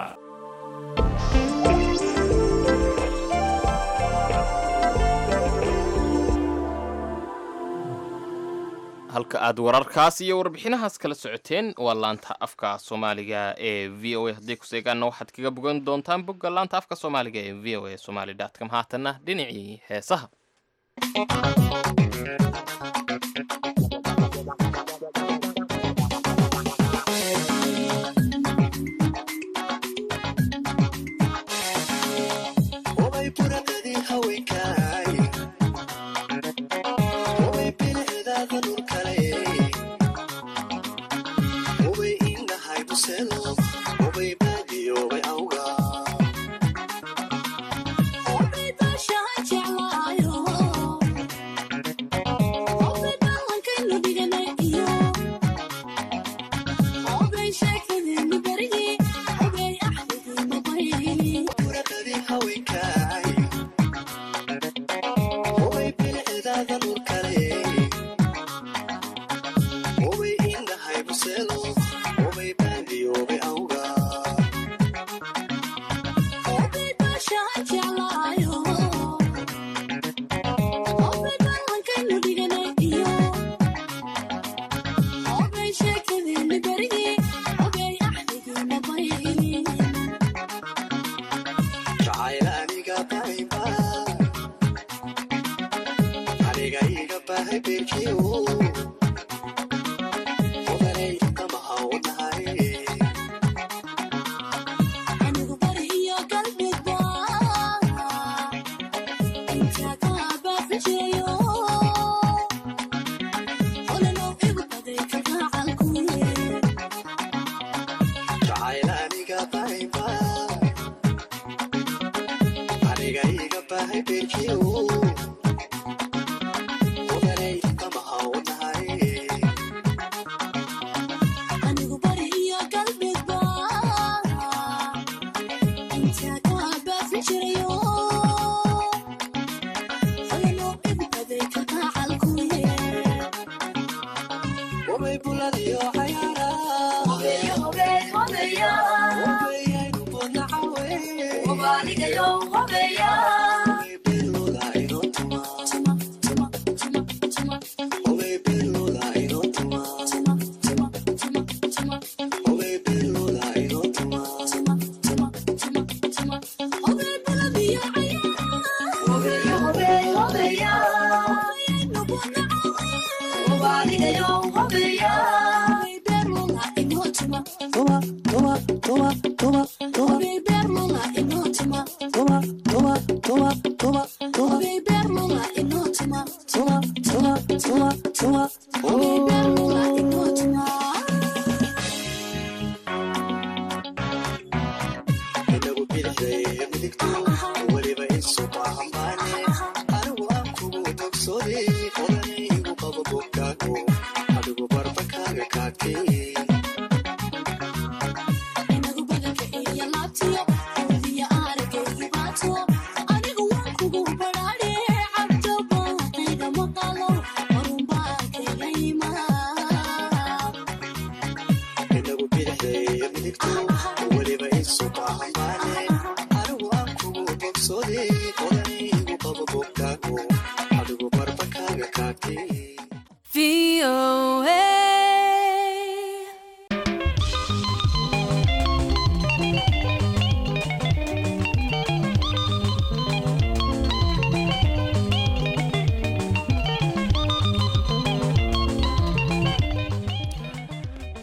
halka aad wararkaas iyo warbixinahaas kala socoteen waa laanta afka soomaaliga ee v o a haddii ku seegaanna waxaad kaga bogan doontaan bogga laanta afka soomaaliga ee v o a somali com haatanna dhinacii heesaha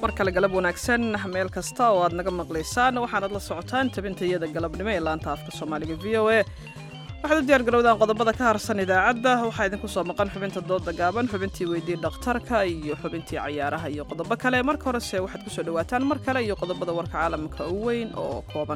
mar kale galab wanaagsan meel kasta oo aad naga maqlaysaan waxaanad la socotaan tabinta iyada galabnimo ee laanta afka soomaaliga v o a waxaad u diyaar garowdaan qodobada ka harsan idaacadda waxaa idinku soo maqan xubinta dooda gaaban xubintii weydii dhakhtarka iyo xubintii cayaaraha iyo qodobo kale marka horese waxaad kusoo dhawaataan mar kale iyo qodobada warka caalamka u weyn oo kooban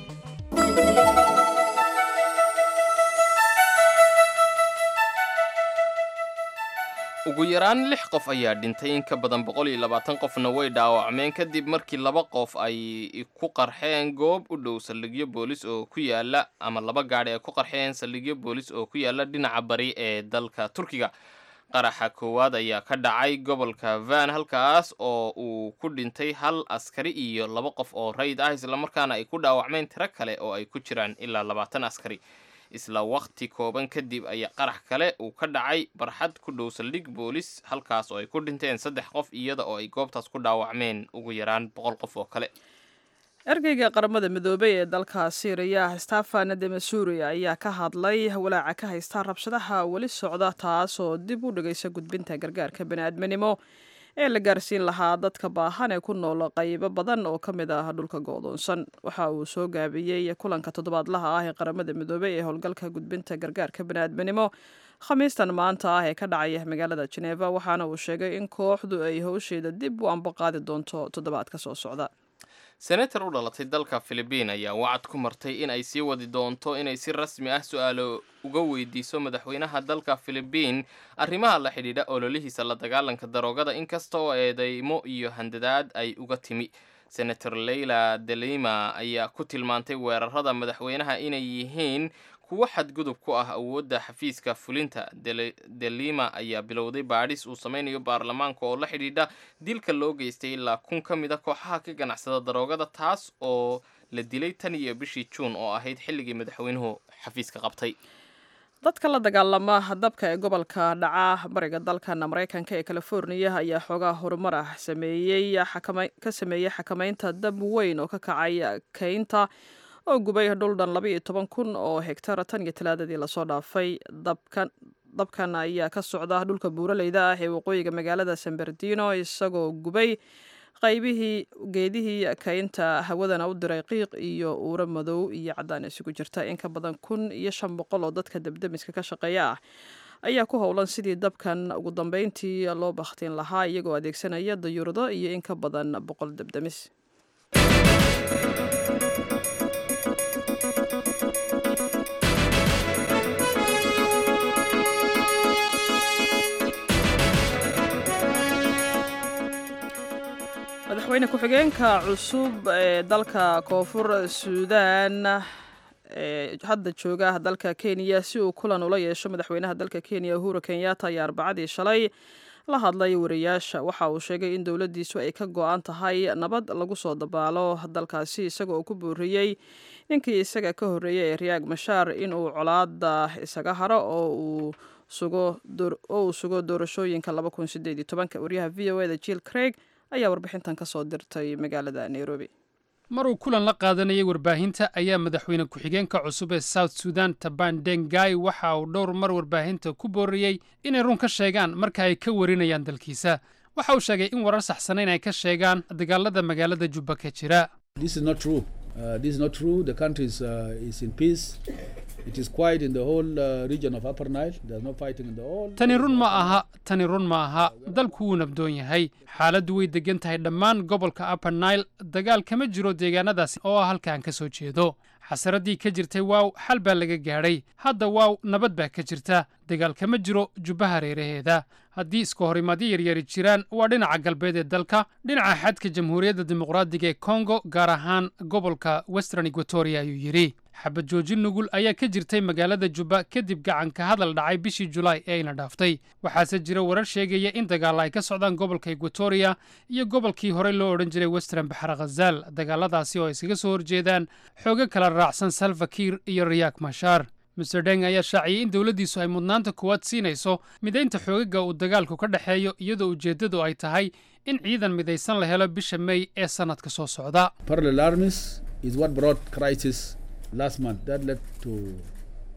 ugu yaraan lix qof ayaa dhintay in ka badan boqol iyo labaatan qofna way dhaawacmeen kadib markii laba qof ay ku qarxeen goob u dhow saldhigyo boolis oo ku yaala ama laba gaadhi ay ku qarxeen saldhigyo boolis oo ku yaala dhinaca bari ee dalka turkiga qaraxa koowaad ayaa ka dhacay gobolka van halkaas oo uu ku dhintay hal askari iyo laba qof oo rayid ah islamarkaana ay ku dhaawacmeen tiro kale oo ay ku jiraan ilaa labaatan askari isla waqti kooban kadib ayaa qarax kale uu ka dhacay barxad ku dhow saldhig boolis halkaas oo ay ku dhinteen saddex qof iyada oo ay goobtaas ku dhaawacmeen ugu yaraan boqol qof oo kale ergeyga qaramada midoobay ee dalka siiriya stefan demasuri ayaa ka hadlay walaaca ka haysta rabshadaha weli socda taas oo dib u dhigaysa gudbinta gargaarka bani'aadminimo ee la gaarsiin lahaa dadka baahan ee ku nool qaybo badan oo ka mid ah dhulka go'doonsan waxa uu soo gaabiyey kulanka toddobaadlaha ah ee qaramada midoobay ee howlgalka gudbinta gargaarka bani'aadminimo khamiistan maanta ah ee ka dhacaya magaalada jeneva waxaana uu sheegay in kooxdu ay howsheeda dib u ambaqaadi doonto toddobaadka soo socda senator u dhalatay dalka filibiin ayaa wacad ku martay in ay sii wadi doonto inay si rasmi ah su-aalo uga weydiiso madaxweynaha dalka filibiin arrimaha la xidhiidha ololihiisa la dagaalanka daroogada inkasta oo eedeymo iyo handadaad ay uga timi senator leyla delima ayaa ku tilmaantay weerarada madaxweynaha inay yihiin kuwo xadgudub ku ah awoodda xafiiska fulinta delima ayaa bilowday baadhis uu sameynayo baarlamaanka oo la xidhiidha dilka loo geystay ilaa kun ka mid a kooxaha ka ganacsada daroogada taas oo la dilay tan iyo bishii juun oo ahayd xilligii madaxweynuhu xafiiska qabtay dadka la dagaalama dabka ee gobolka dhaca bariga dalkan maraykanka ee californiya ayaa xoogaa horumar ah sameeyey ka sameeyey xakamaynta dab weyn oo ka kacay kaynta oo gubay dhul dhan laba iyo toban kun oo hegtar tan iyo talaadadii lasoo dhaafay dabkan dabkan ayaa ka socda dhulka buuraleyda ah ee waqooyiga magaalada san bernardino isagoo gubay qaybihii geedihii kaynta hawadana u diray qiiq iyo uuro madow iyo caddaan isugu jirta in ka badan kun iyo shan boqol oo dadka debdemiska ka shaqeeya ah ayaa ku howlan sidii dabkan ugu dambeyntii loo bakhtiin lahaa iyagoo adeegsanaya dayuurado iyo in ka badan boqol debdemis madaxweyne ku-xigeenka cusub ee dalka koonfur suudaan ee hadda jooga dalka kenya si uu kulan ula yeesho madaxweynaha dalka kenya uhuru kenyatta ayaa arbacadii shalay la hadlay wariyaasha waxa uu sheegay in dowladdiisu ay ka go-an tahay nabad lagu soo dabaalo dalkaasi isaga oo ku booriyey ninkii isaga ka horreeyay ee riyaag mashaar inuu colaada isaga haro oo uu sugo oo uu sugo doorashooyinka waryaha v o eda jill craig ayaa warbixintan ka soo dirtay magaalada nairobi maruu kulan la qaadanayay warbaahinta ayaa madaxweyne ku-xigeenka cusub ee south sudan taban dengai waxa uu dhowr mar warbaahinta ku booriyey inay run ka sheegaan marka ay ka warinayaan dalkiisa waxa uu sheegay in warar saxsanayn ay ka sheegaan dagaalada magaalada jubba ka jira Uh, this is not true. The country is, uh, is in peace. It is quiet in the whole uh, region of Upper Nile. There's no fighting in the whole. tani run ma aha tani run ma aha dalku wuu nabdoon yahay xaaladdu way degan tahay dhammaan gobolka upper nile dagaal kama jiro deegaanadaasi oo ah halkaan ka soo jeedo xasaraddii ka jirtay waaw xal baa laga gaadhay hadda waaw nabad baa ka jirta dagaal kama jiro jubbaha reeraheeda haddii iska horimaadyo yaryari jiraan waa dhinaca galbeed ee dalka dhinaca xadka jamhuuriyadda dimuqraadiga ee kongo gaar ahaan gobolka western equatoria ayuu yidhi xabad joojin nugul ayaa ka jirtay magaalada jubba kadib gacanka hadal dhacay bishii julaay ee ayna dhaaftay waxaase jira warar sheegaya in dagaalla ay ka socdaan gobolka equatoria iyo gobolkii horey loo odhan jiray western baxar khazaal dagaaladaasi oo ay iskaga soo horjeedaan xoogo kala raacsan salfakiir iyo riyaak mashaar master deng ayaa shaaciyey in dowladdiisu ay mudnaanta kuwaad siinayso midaynta xoogaga uu dagaalku ka dhexeeyo iyadoo ujeeddadu ay tahay in ciidan midaysan la helo bisha mey ee sannadka soo socda Parallel armies is what brought crisis last month. That led to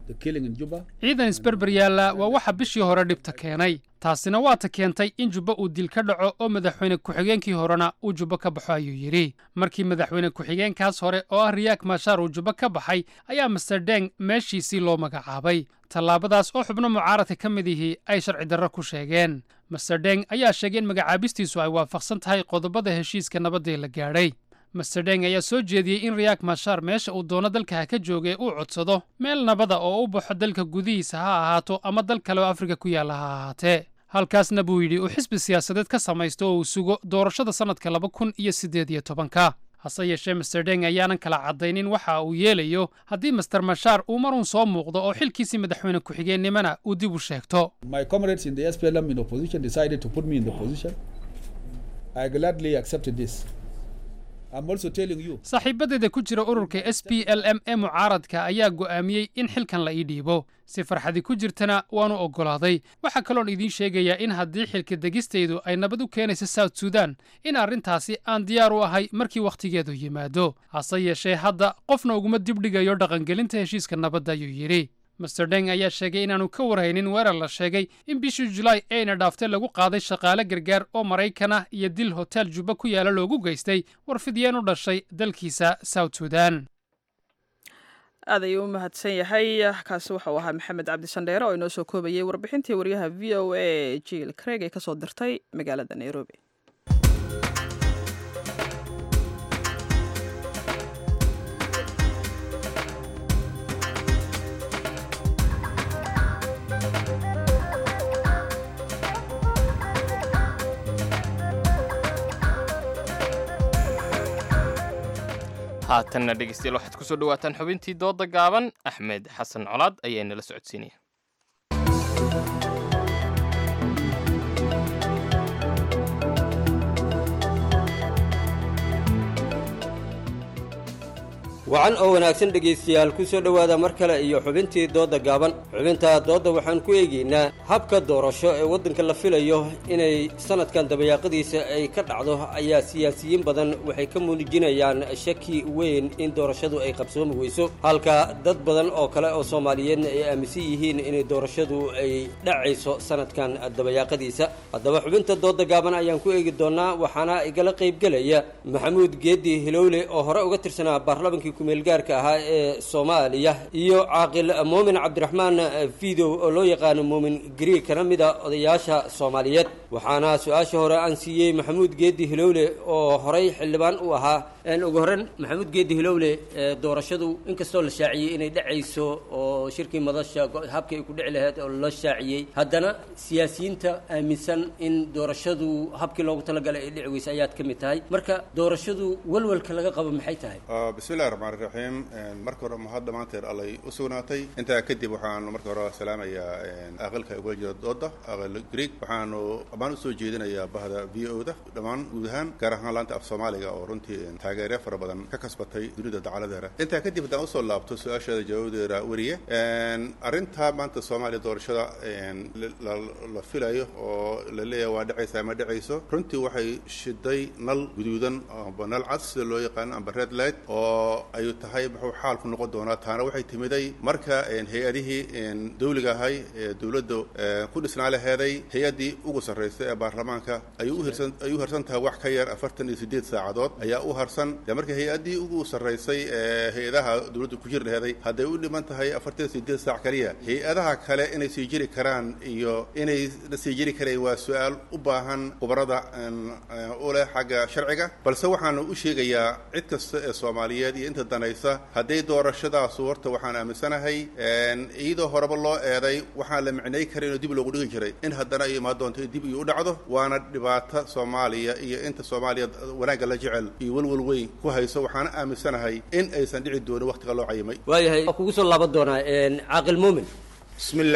the killing in Juba. ciidan isberber yaalla waa waxa bishii hore dhibta keenay taasina waata keentay in jubbo uu dil ka dhaco oo madaxweyne ku-xigeenkii horena uu jubbo ka baxo ayuu yidhi markii madaxweyne ku-xigeenkaas hore oo ah riyaak mashaar uu jubbo ka baxay ayaa master deng meeshiisii loo magacaabay tallaabadaas oo xubno mucaaradka ka mid ihii ay sharci darro ku sheegeen master deng ayaa sheegay in magacaabistiisu ay waafaqsan tahay qodobada heshiiska nabadda la gaadhay master deng ayaa soo jeediyey in riyaak mashaar meesha uu doono dalka ha ka joogay uu codsado meel nabada oo u baxo dalka gudihiisa ha ahaato ama dal kale oo afrika ku yaalla ha ahaatee halkaasna buu yidhi uu xisbi siyaasadeed ka samaysto oo uu sugo doorashada sannadka laba kun iyo siddeed iyo tobanka hase yeeshee master deng ayaanan kala caddaynin waxa uu yeelayo haddii master mashaar uu marun soo muuqdo oo xilkiisii madaxweyne ku-xigeennimana uu dib u sheegto My comrades in the SPLM in opposition decided to put me in the position. I gladly accepted this. I'm also telling you. saaxiibadeeda ku jira ururka s p l m ee mucaaradka ayaa go'aamiyey in xilkan la ii dhiibo si farxadi ku jirtana waanu oggolaaday waxaa kaloon idiin sheegayaa in haddii xilka degistaydu ay nabad u keenayso south sudan in arrintaasi aan diyaar u ahay markii wakhtigeedu yimaado hase yeeshee hadda qofna uguma dibdhigayo dhaqangelinta heshiiska nabadda ayuu yidhi master deng ayaa sheegay inaanu ka warhaynin weerar la sheegay in bishii julaay ayna dhaaftay lagu qaaday shaqaale gargaar oo maraykan ah iyo dil hotel jubba ku yaala loogu geystay warfidyeen u dhashay dalkiisa south sudan aad ayuu u mahadsan yahay kaasi waxau ahaa maxamed cabdi sandheere oo inoo soo koobayay warbixintii waryaha v o a jiil craig ee kasoo dirtay magaalada nairobi haatanna dhegeystayaal waxaad kusoo dhawaataan xubintii dooda gaaban axmed xasan colaad ayaa inala socodsiinaya wacan oo wanaagsan dhegaystayaal ku soo dhowaada mar kale iyo xubintii doodda gaaban xubinta doodda waxaan ku eegaynaa habka doorasho ee waddanka la filayo inay sanadkan dabayaaqadiisa ay ka dhacdo ayaa siyaasiyiin badan waxay ka muujinayaan shaki weyn in doorashadu ay qabsoomi weyso halka dad badan oo kale oo soomaaliyeedna ay aaminsan yihiin inay doorashadu ay dhacayso sanadkan dabayaaqadiisa haddaba xubinta doodda gaaban ayaan ku eegi doonnaa waxaana igala qaybgelaya maxamuud geedi hilowle oo hore uga tirsanaa baarlamankii kumeelgaarka ahaa ee soomaaliya iyo caaqil muumin cabdiraxmaan fidow oo loo yaqaano muumin gariig kana mid a odayaasha soomaaliyeed waxaana su-aasha hore aan siiyey maxamuud geedi hilowle oo horey xildhibaan u ahaa ugu horreyn maxamuud geedi hilowle doorashadu inkastoo la shaaciyey inay dhacayso oo shirkii madasha habkii ay ku dhici lahayd oo la shaaciyey haddana siyaasiyiinta aaminsan in doorashadu habkii loogu talagalay ay dhici weysa ayaad ka mid tahay marka doorashadu walwalka laga qabo maxay tahay bismillahi raxmaan raxiim marka hore mahad dhammaanteed allay u sugnaatay intaa kadib waxaanu marka hore salaamayaa aqalka ugula jira dooda aqal greeg waxaanu dhammaan usoo jeedinayaa bahda v o da dhammaan guud ahaan gaar ahaan laanta af soomaaliga oo runtii taageeryo fara badan ka kasbatay dunida dacaladeera intaa kadib haddaan usoo laabto su-aasheeda jawaabadeeda weriye arrinta maanta soomaaliya doorashada la filayo oo la leeyahay waa dhacaysa ama dhacayso runtii waxay shiday nal guduudan amba nal cad sida loo yaqaano amba red light oo ay tahay muxuu xaalku noqon doonaa taana waxay timiday marka hay-adihii dawliga ahay ee dowladda ku dhisnaa laheeday hay-addii ugu sarraysay ee baarlamaanka ay u hirsan ay u harsan tahay wax ka yar afartan iyo siddeed saacadood ayaa u harsan dee marka hay-addii ugu sarraysay ee hay-adaha dowladda ku jiri laheeday hadday u dhiman tahay afartan iyo siddeed saac kaliya hay-adaha kale inay sii jiri karaan iyo inay la sii jiri karayn waa su-aal u baahan khubarada u leh xagga sharciga balse waxaanu u sheegayaa cid kasta ee soomaaliyeed iyo inta danaysa hadday doorashadaasu horta waxaan aaminsanahay iyadoo horeba loo eeday waxaan la micnay karin oo dib loogu dhigi jiray in haddana ay imaan doonto in dib iyo u dhacdo waana dhibaato soomaaliya iyo inta soomaaliya wanaagga la jecel iyo welwel weyn ku hayso waxaana aaminsanahay in aysan dhici doonin waqtiga loo cayimay waayahay waa kugu soo laaban doonaa caaqil muumin bismillaah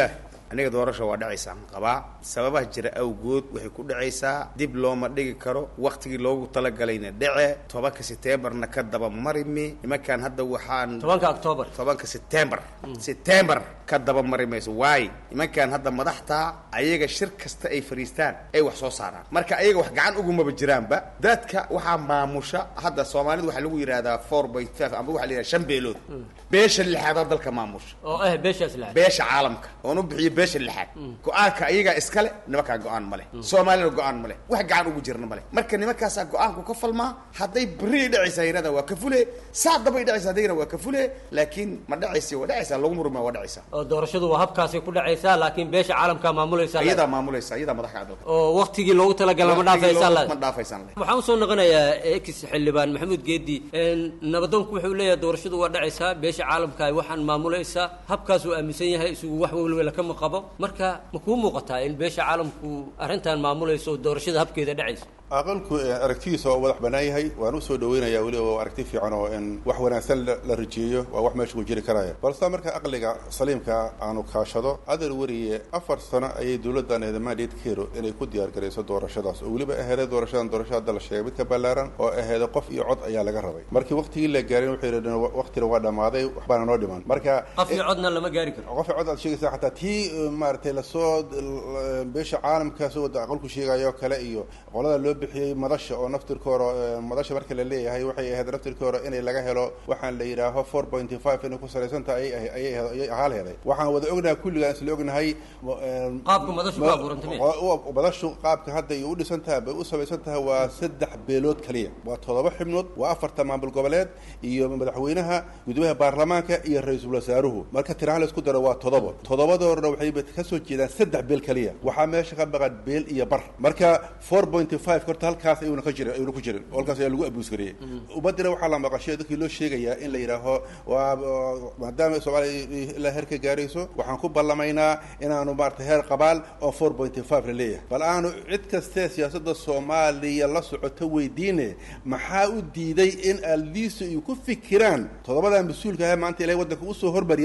aniga doorasha waa dhacaysaan qabaa sababaha jira awgood waxay ku dhacaysaa dib looma dhigi karo waktigii loogu talagalayna dhece tobanka setembarna ka daba marimi nimankan hadda waxaan tobanka october tobanka setembar setembar ka daba mari mayso waayo nimankan hadda madaxtaa ayaga shir kasta ay fariistaan ay wax soo saaraan marka ayaga wax gacan ugumaba jiraanba dadka waxaa maamusha hadda soomaalida waxaa lagu yidhahdaa four by five amba waxaa la yidhahda shan beelood beesha lixaadaa dalka maamusha oo ah beeshaas lahayd beesha caalamka oon u bixiyo beesha lixaad go-aanka ayagaa iskale nimankaa go-aan male soomaalina go-aan male wax gacan ugu jirna male marka nimankaasaa go-aanku ka falmaa hadday beri dhacaysaa yirada waa ka fule saa dabay dhacaysa haddayna waa ka fule laakiin ma dhacaysa waa dhacaysaa lagu murma waa dhacaysaa oo doorashadu waa habkaasay ku dhacaysaa laakiin beesha caalamkaa maamulaysa iyadaa maamulaysa iyadaa madax ka dalka oo waktigii loogu talagala ma dhaafaysaa ma dhaafaysaan le waxaan usoo noqonayaa ex xildhibaan maxamuud geedi nabadoonku wuxuu leeyahay doorashadu waa dhacaysaa beesha caalamka ay waxaan maamulaysaa habkaasuu aaminsan yahay isugu wax welwela kama qabo marka ma kuu muuqataa in beesha caalamku arrintan maamulayso oo doorashada habkeeda dhacayso aqalku aragtidiisa waa wadax bannaan yahay waan usoo dhaweynayaa weliba waa aragti fiican oo in wax wanaagsan la rajeeyo waa wax meesha ku jiri karaya balse marka aqliga saliimka aanu kaashado adar weriye afar sano ayay dowladdan eeda mandate kero inay ku diyaargarayso doorashadaas oo weliba aheeday doorashadan doorasho hadda la sheegay mid ka ballaaran oo aheeda qof iyo cod ayaa laga rabay markii waktigii la gaarin waxay yidhahdeen waqtina waa dhammaaday waxbaana noo dhiman marka qof iyo codna lama gaari karo qof iyo cod aad sheegaysaa xataa tii maaragtay lasoo beesha caalamka soo wada aqalku sheegayo kale iyo qolada loo bixiyey madasha oo naftirkoora madasha marka la leeyahay waxay ahayd naftirkoora inay laga helo waxaan la yidhaaho four pointy five inay ku salaysan tahay ayay ayay ahaal heday waxaan wada ognahay kulligaan isla ognahay qaabka madashu ku abuurantay madashu qaabka hadda iyo u dhisan tahay bay u samaysan tahay waa saddex beelood kaliya waa toddoba xibnood waa afarta maamul goboleed iyo madaxweynaha gudoomiyaha baarlamaanka iyo ra-iisul wasaaruhu marka tiraha la isku daro waa toddoba toddobadoorna waxay ka soo jeedaan saddex beel kaliya waxaa meesha ka maqan beel iyo bar marka four pointy five horta halkaas ayuuna ka jirin ayuuna ku jirin halkaas ayaa lagu abuus gareeyey ummadina waxaa la maqashay dadkii loo sheegayaa in la yidhaaho waa maadaama soomaaliya ilaa heer ka gaarayso waxaan ku ballamaynaa inaanu maarata heer qabaal oo four pointy five la leeyahay bal aanu cid kastee siyaasadda soomaaliya la socoto weydiine maxaa u diiday in aldiisu ay ku fikiraan toddobadaa mas-uulka ah maanta ilahay waddanka usoo hormariya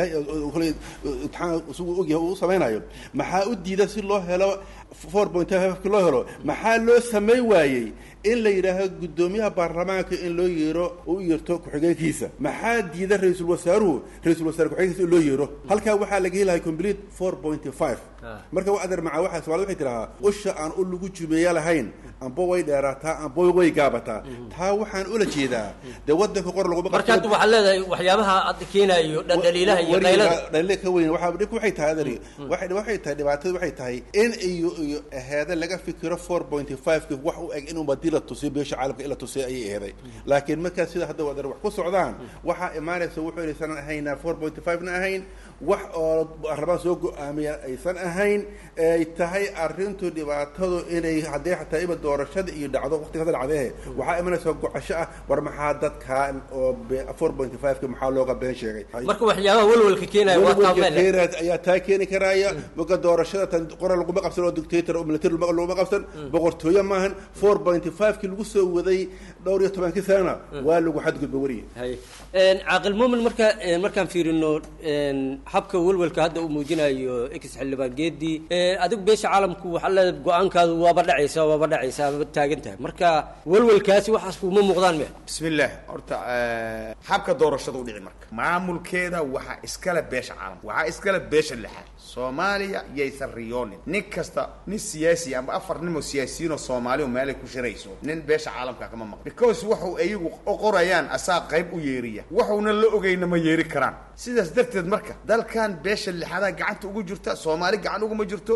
imtixaan isagu ogyahay uu samaynayo maxaa u diida si loo helo four point five loo helo maxaa loo samayn waayey in la yidhaaho guddoomiyaha baarlamaanka in loo yeero u yeerto ku-xigeenkiisa maxaa diida ra-iisul wasaaruhu ra-isul wasaare ku-xigeenkiisa in loo yeero halkaa waxaa laga helahay complete four pointy five marka wa adeer macaa waxaa somalida waxay tidhahaa usha aan u lagu jumeeya lahayn amba way dheeraataa amba way gaabataa taa waxaan ula jeedaa dee wadanka qor laguma marka hadda waxaad leedahay waxyaabaha hadda keenayo dhaliilaha iyo qaylada dhaliila ka weyn waxaa dhibka waxay tahay adari waxay waxay tahay dhibaatadu waxay tahay in iyo iyo aheeda laga fikiro four pointy five ki wax u eg in umadii la tusiyo beesha caalamka in la tusiyo ayay aheeday laakiin markaas sida hadda wadar wax ku socdaan waxaa imaanaysa wuxuu inaysan ahayn four pointy five na ahayn wax oo baarlamaan soo go-aamiya aysan ahayn ay tahay arrintu dhibaatadu inay haddee xataa iba doorashada iyo dhacdo waqtiga hadda dhacdehe waxaa imanaysa gocasho ah war maxaa dadkan oo four pointy five ka maxaa looga been sheegay marka waxyaabaha walwalka keenaya waa taameel keenaad ayaa taa keeni karaya marka doorashada tan qora laguma qabsan oo dictator oo military laguma qabsan boqortooyo maahan four pointy five ki lagu soo waday dhowr iyo tobankii sanana waa lagu xadgudba weriye caaqil muumin marka markaan fiirino habka walwalka hadda uu muujinayo ex xildhibaan geedi adigu beesha caalamku waxaa leedahay go-aankaadu waaba dhacaysa waaba dhacaysa waaba taagan tahay marka walwalkaasi waxaas kuma muuqdaan me bismillaah horta habka doorashada u dhici marka maamulkeeda waxaa iskale beesha caalamka waxaa iskale beesha lixaad soomaaliya yaysan riyoonin nin kasta nin siyaasi ama afar nin oo siyaasiyiin oo soomaali oo meelay ku shirayso nin beesha caalamka kama maqan because waxu ayagu qorayaan asaa qayb u yeeriya waxuuna la ogeyna ma yeeri karaan sidaas darteed marka dalkan beesha lixadaa gacanta ugu jirta soomaali gacan uguma jirto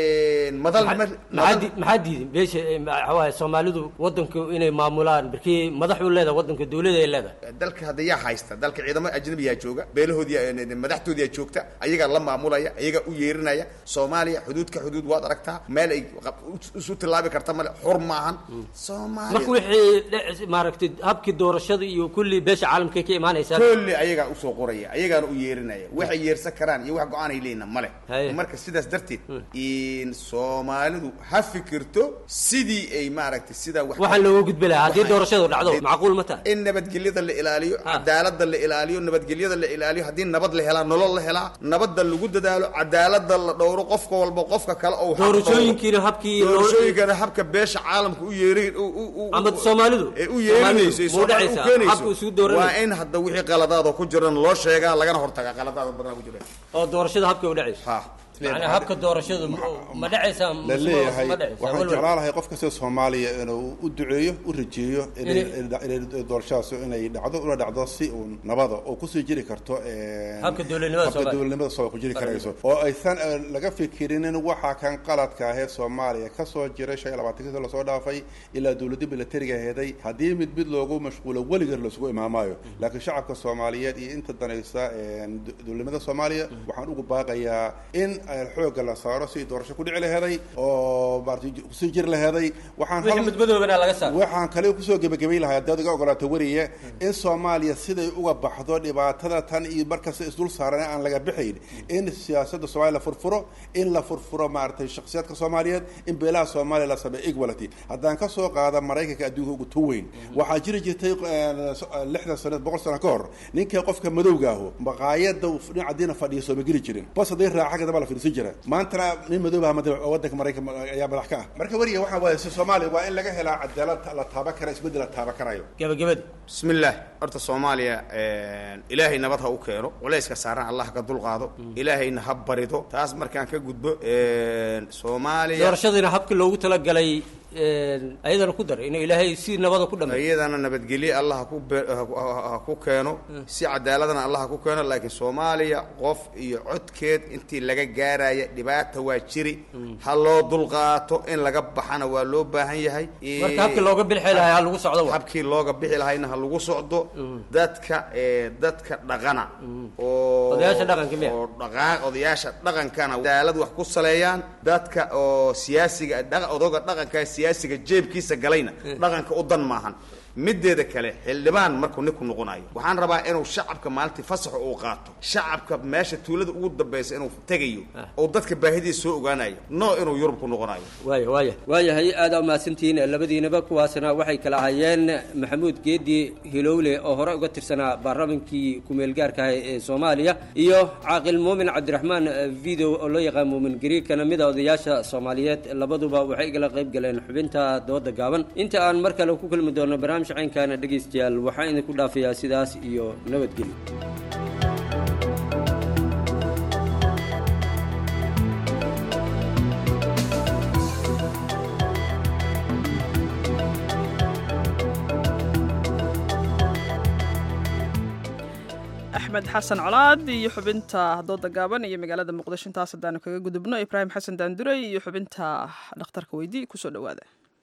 madal maxaa diidin beesha waxawaaye soomaalidu wadanku inay maamulaan markii madaxuu leedahay wadanka dowlada ay leedahay dalka hadda yaa haysta dalka ciidamo ajnabiyaa jooga beelahoodii madaxtoodiyaa joogta ayagaa la maamulaya ayagaa u yeerinaya soomaaliya xuduudka xuduud waad aragtaa meel ay isu tilaabi karta male xur maahan marka wixii maaragtay habkii doorashada iyo kulli beesha caalamkay ka imaanaysaa kulli ayagaa usoo qoraya ayagaana u yeerinaya waxay yeersan karaan iyo wax go-aan ay leeyihin male marka sidaas darteed in soomaalidu ha fikirto sidii ay maaragtay sidaa waxaan looga gudbi lahaa haddii doorashadu dhacdo macquul ma tahay in nabadgelyada la ilaaliyo cadaalada la ilaaliyo nabadgelyada la ilaaliyo haddii nabad la helaa nolol la helaa nabadda lagu dadaalo cadaalada la dhowro qofka walba qofka kale oo xaq Doorashooyinkiina dhowro. habkii loo- doorashooyinkana habka beesha caalamka u yeeri u- u- u- Ama Soomaalidu? ee u yeerinayso ee Soomaalidu, ma Soomaali u dhacaysaa? keenayso. Habka isugu dooranayso. waa in hadda wixii qaladaada ku jiran loo sheegaa lagana hortagaa qaladaada badan ku jira oo doorashada habka u dhacayso macnaa habka doorashadu ma- ma dhacaysaa la leeyahay ma dhacaysaa waxaan walwal. jeclaan lahay qof kasta soomaaliya inuu u duceeyo u rajeeyo inay Inay- inay doorashadaas inay dhacdo una dhacdo si uun nabada oo kusii jiri karto een, Habka dowladnimada habka Soomaaliya. dowladnimada Soomaaliya ku jiri karayso oo aysan eh, laga fikirinin waxa kan qaladka ahee soomaaliya kasoo jiray shan iyo labaatankii sano lasoo dhaafay ilaa dowladda militariga heeday haddii mid mid loogu mashquulo weligeed lasugu imaamaayo laakiin shacabka soomaaliyeed iyo inta danaysa een, do- dowladnimada soomaaliya waxaan ugu baaqayaa in eh, xoogga la saaro si doorasho ku dhici laheeday oo maaragtay kusii jiri laheeday waxaan Wixii hal- madmadoobana laga saaro. waxaan kale kusoo gebagabay lahaa haddaad iga ogolaato weriye in soomaaliya siday uga baxdo dhibaatada tan iyo markasta isdul saaran aan laga bixayn in siyaasadda soomaaliya la furfuro in la furfuro maaragtay shakhsiyaadka soomaaliyeed in beelaha soomaaliya la sameeyo equality haddaan ka soo qaada maraykanka adduunka ugu tun weyn waxaa jiri jirtay een, so- lixdan sano boqol sano ka hor ninka qofka madowga ahu maqaayada uu dhinaca diina fadhiya sooma geli jirin bas hadday raaca xagga damba la fiirsan jira maantana nin madowba wadanka maraykan ayaa madax ka ah marka weriga waxaa waaye si soomaaliya waa in laga helaa cadaalad la taaban kara isbeddel la taaban karayo gabagabada bismillaah horta soomaaliya een, ilaahay nabad ha u keeno culayska saaran allah ka dulqaado ilaahayna ha barido taas markaan ka gudbo een, soomaaliya doorashadiina habkii loogu talagalay een, ayadana ku dar inuu ilaahay si nabada ku dhameeyo iyadana nabadgelye allah ha ku be- ha ku- ha- ha ku keeno si cadaaladana allah ha ku keeno laakiin soomaaliya qof iyo codkeed intii laga gaaraya dhibaata waa jiri ha loo dulqaato in laga baxana waa loo baahan yahay Marka habkii looga bixi lahaa ha lagu socdo wa. habkii looga bixi lahayna ha lagu socdo dadka ee dadka dhaqana oo Odayaasha dhaqanka miya? oo dhaqa- odayaasha dhaqankana cadaalad wax ku saleeyaan dadka oo siyaasiga dhaqa- odoga dhaqanka siyaasiga jeebkiisa galayna dhaqanka u dan maahan mideeda kale xildhibaan markuu ninku noqonayo waxaan rabaa inuu shacabka maalintii fasaxa uu qaato shacabka meesha tuulada ugu dambaysa inuu tegayo oo dadka baahidiisa soo ogaanayo no inuu yurub ku noqonayo waaya waaya waayahay aada umahadsantihiin labadiinaba kuwaasna waxay kala ahaayeen maxamuud geedi hilowle oo hore uga tirsanaa baarlamankii ku-meelgaarka ah ee soomaaliya iyo caaqil muumin cabdiraxmaan video oo loo yaqaan muumin gari kana mid a odayaasha soomaaliyeed labaduba waxay igala qayb galeen xubinta dooda gaaban inta aan mar kale ku kulmi doono barnaamij caynkaana dhegaystayaal waxaan idinku dhaafayaa sidaas iyo nabadgelyo axmed xasan colaad iyo xubinta dooda gaaban iyo magaalada muqdisho intaas haddaanu kaga gudubno ibraahim xasan daandurey iyo xubinta dhakhtarka weydii kusoo dhowaada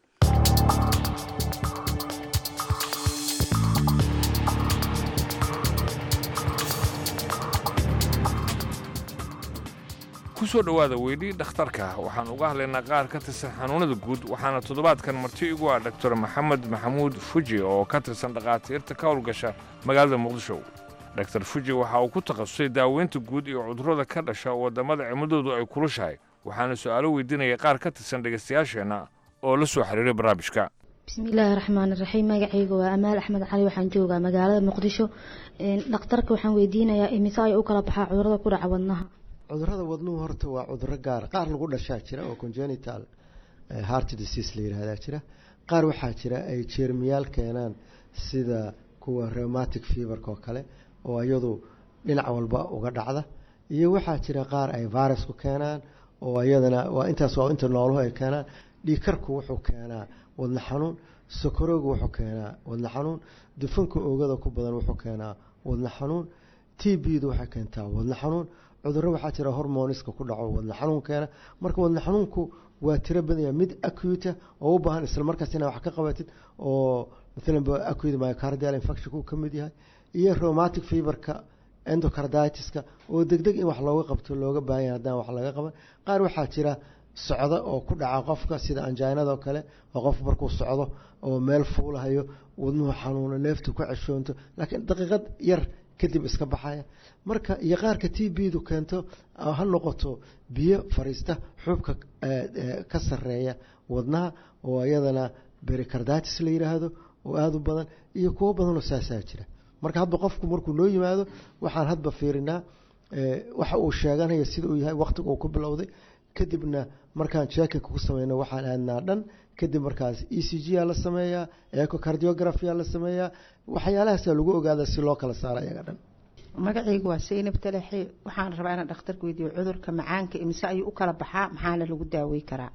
ku soo dhowaada weydii dhakhtarka waxaan uga hadlaynaa qaar ka tirsan xanuunada guud waxaana toddobaadkan marti igu ah doctor maxamed maxamuud fuji oo ka tirsan dhakhaatiirta ka howlgasha magaalada muqdisho doctor fuji waxa uu ku takhasusay daaweynta guud iyo cudurrada ka dhasha waddamada cimilladoodu ay kulushahay waxaana su'aalo weydiinaya qaar ka tirsan dhegaystayaasheenna oo la soo xiriiray barnaamijka bismillaahi raxmaani raxiim magacayga waa amaal axmed cali waxaan joogaa magaalada muqdisho dhakhtarka waxaan weydiinayaa imise ay u kala baxaa cudurada ku dhaca wadnaha cudurada wadnuhu horta waa cuduro gaar qaar lagu dhashaa jira oo congenital heart disease la yidhahdaa jira qaar waxaa jira ay jeermiyaal keenaan sida kuwa rheumatic feverka oo kale oo iyadu dhinac walba uga dhacda iyo waxaa jira qaar ay virusku keenaan oo iyadana waa intaas waa inta nooluhu ay keenaan dhiikarku wuxuu keenaa wadna xanuun sokorowgu wuxuu keenaa wadna xanuun dufanka oogada ku badan wuxuu keenaa wadna xanuun t b-du waxay keentaa wadna xanuun cudurro waxaa jira hormoniska ku dhaco wadna xanuun keena marka wadna xanuunku waa tiro badanya mid acuta oo u baahan isla markaas inaad wax ka qabatid oo maalan acute myocardial infectionku ka mid yahay iyo rheumatic feverka endocarditiska oo degdeg in wax looga qabto looga baahan yahay haddaan wax laga qaban qaar waxaa jira socda oo ku dhaca qofka sida anjainada oo kale oo qof markuu socdo oo meel fuulahayo wadnuhu xanuuno neeftu ku ceshoonto laakiin daqiiqad yar kadib iska baxaya marka iyo qaarka t b-du keento ha noqoto biyo fariista xuubka ka sareeya wadnaha oo iyadana bericarditis la yidhaahdo oo aada u badan iyo kuwo badanoo saasaa jira marka hadba qofku markuu noo yimaado waxaan hadba fiirinaa waxa uu sheeganaya sida uu yahay waqtiga uu ku bilowday kadibna markaan jeekinka ku sameyno waxaan aadnaa dhan kadib markaas e c g aa la sameeyaa ecocardiography aa la sameeyaa waxyaalahaasa lagu ogaada si loo kala saaro ayaga dhan magacaygu waa saynab talaxe waxaan rabaa inaan dhakhtarka weydiiyo cudurka macaanka imise ayuu u kala baxaa maxaana lagu daawey karaa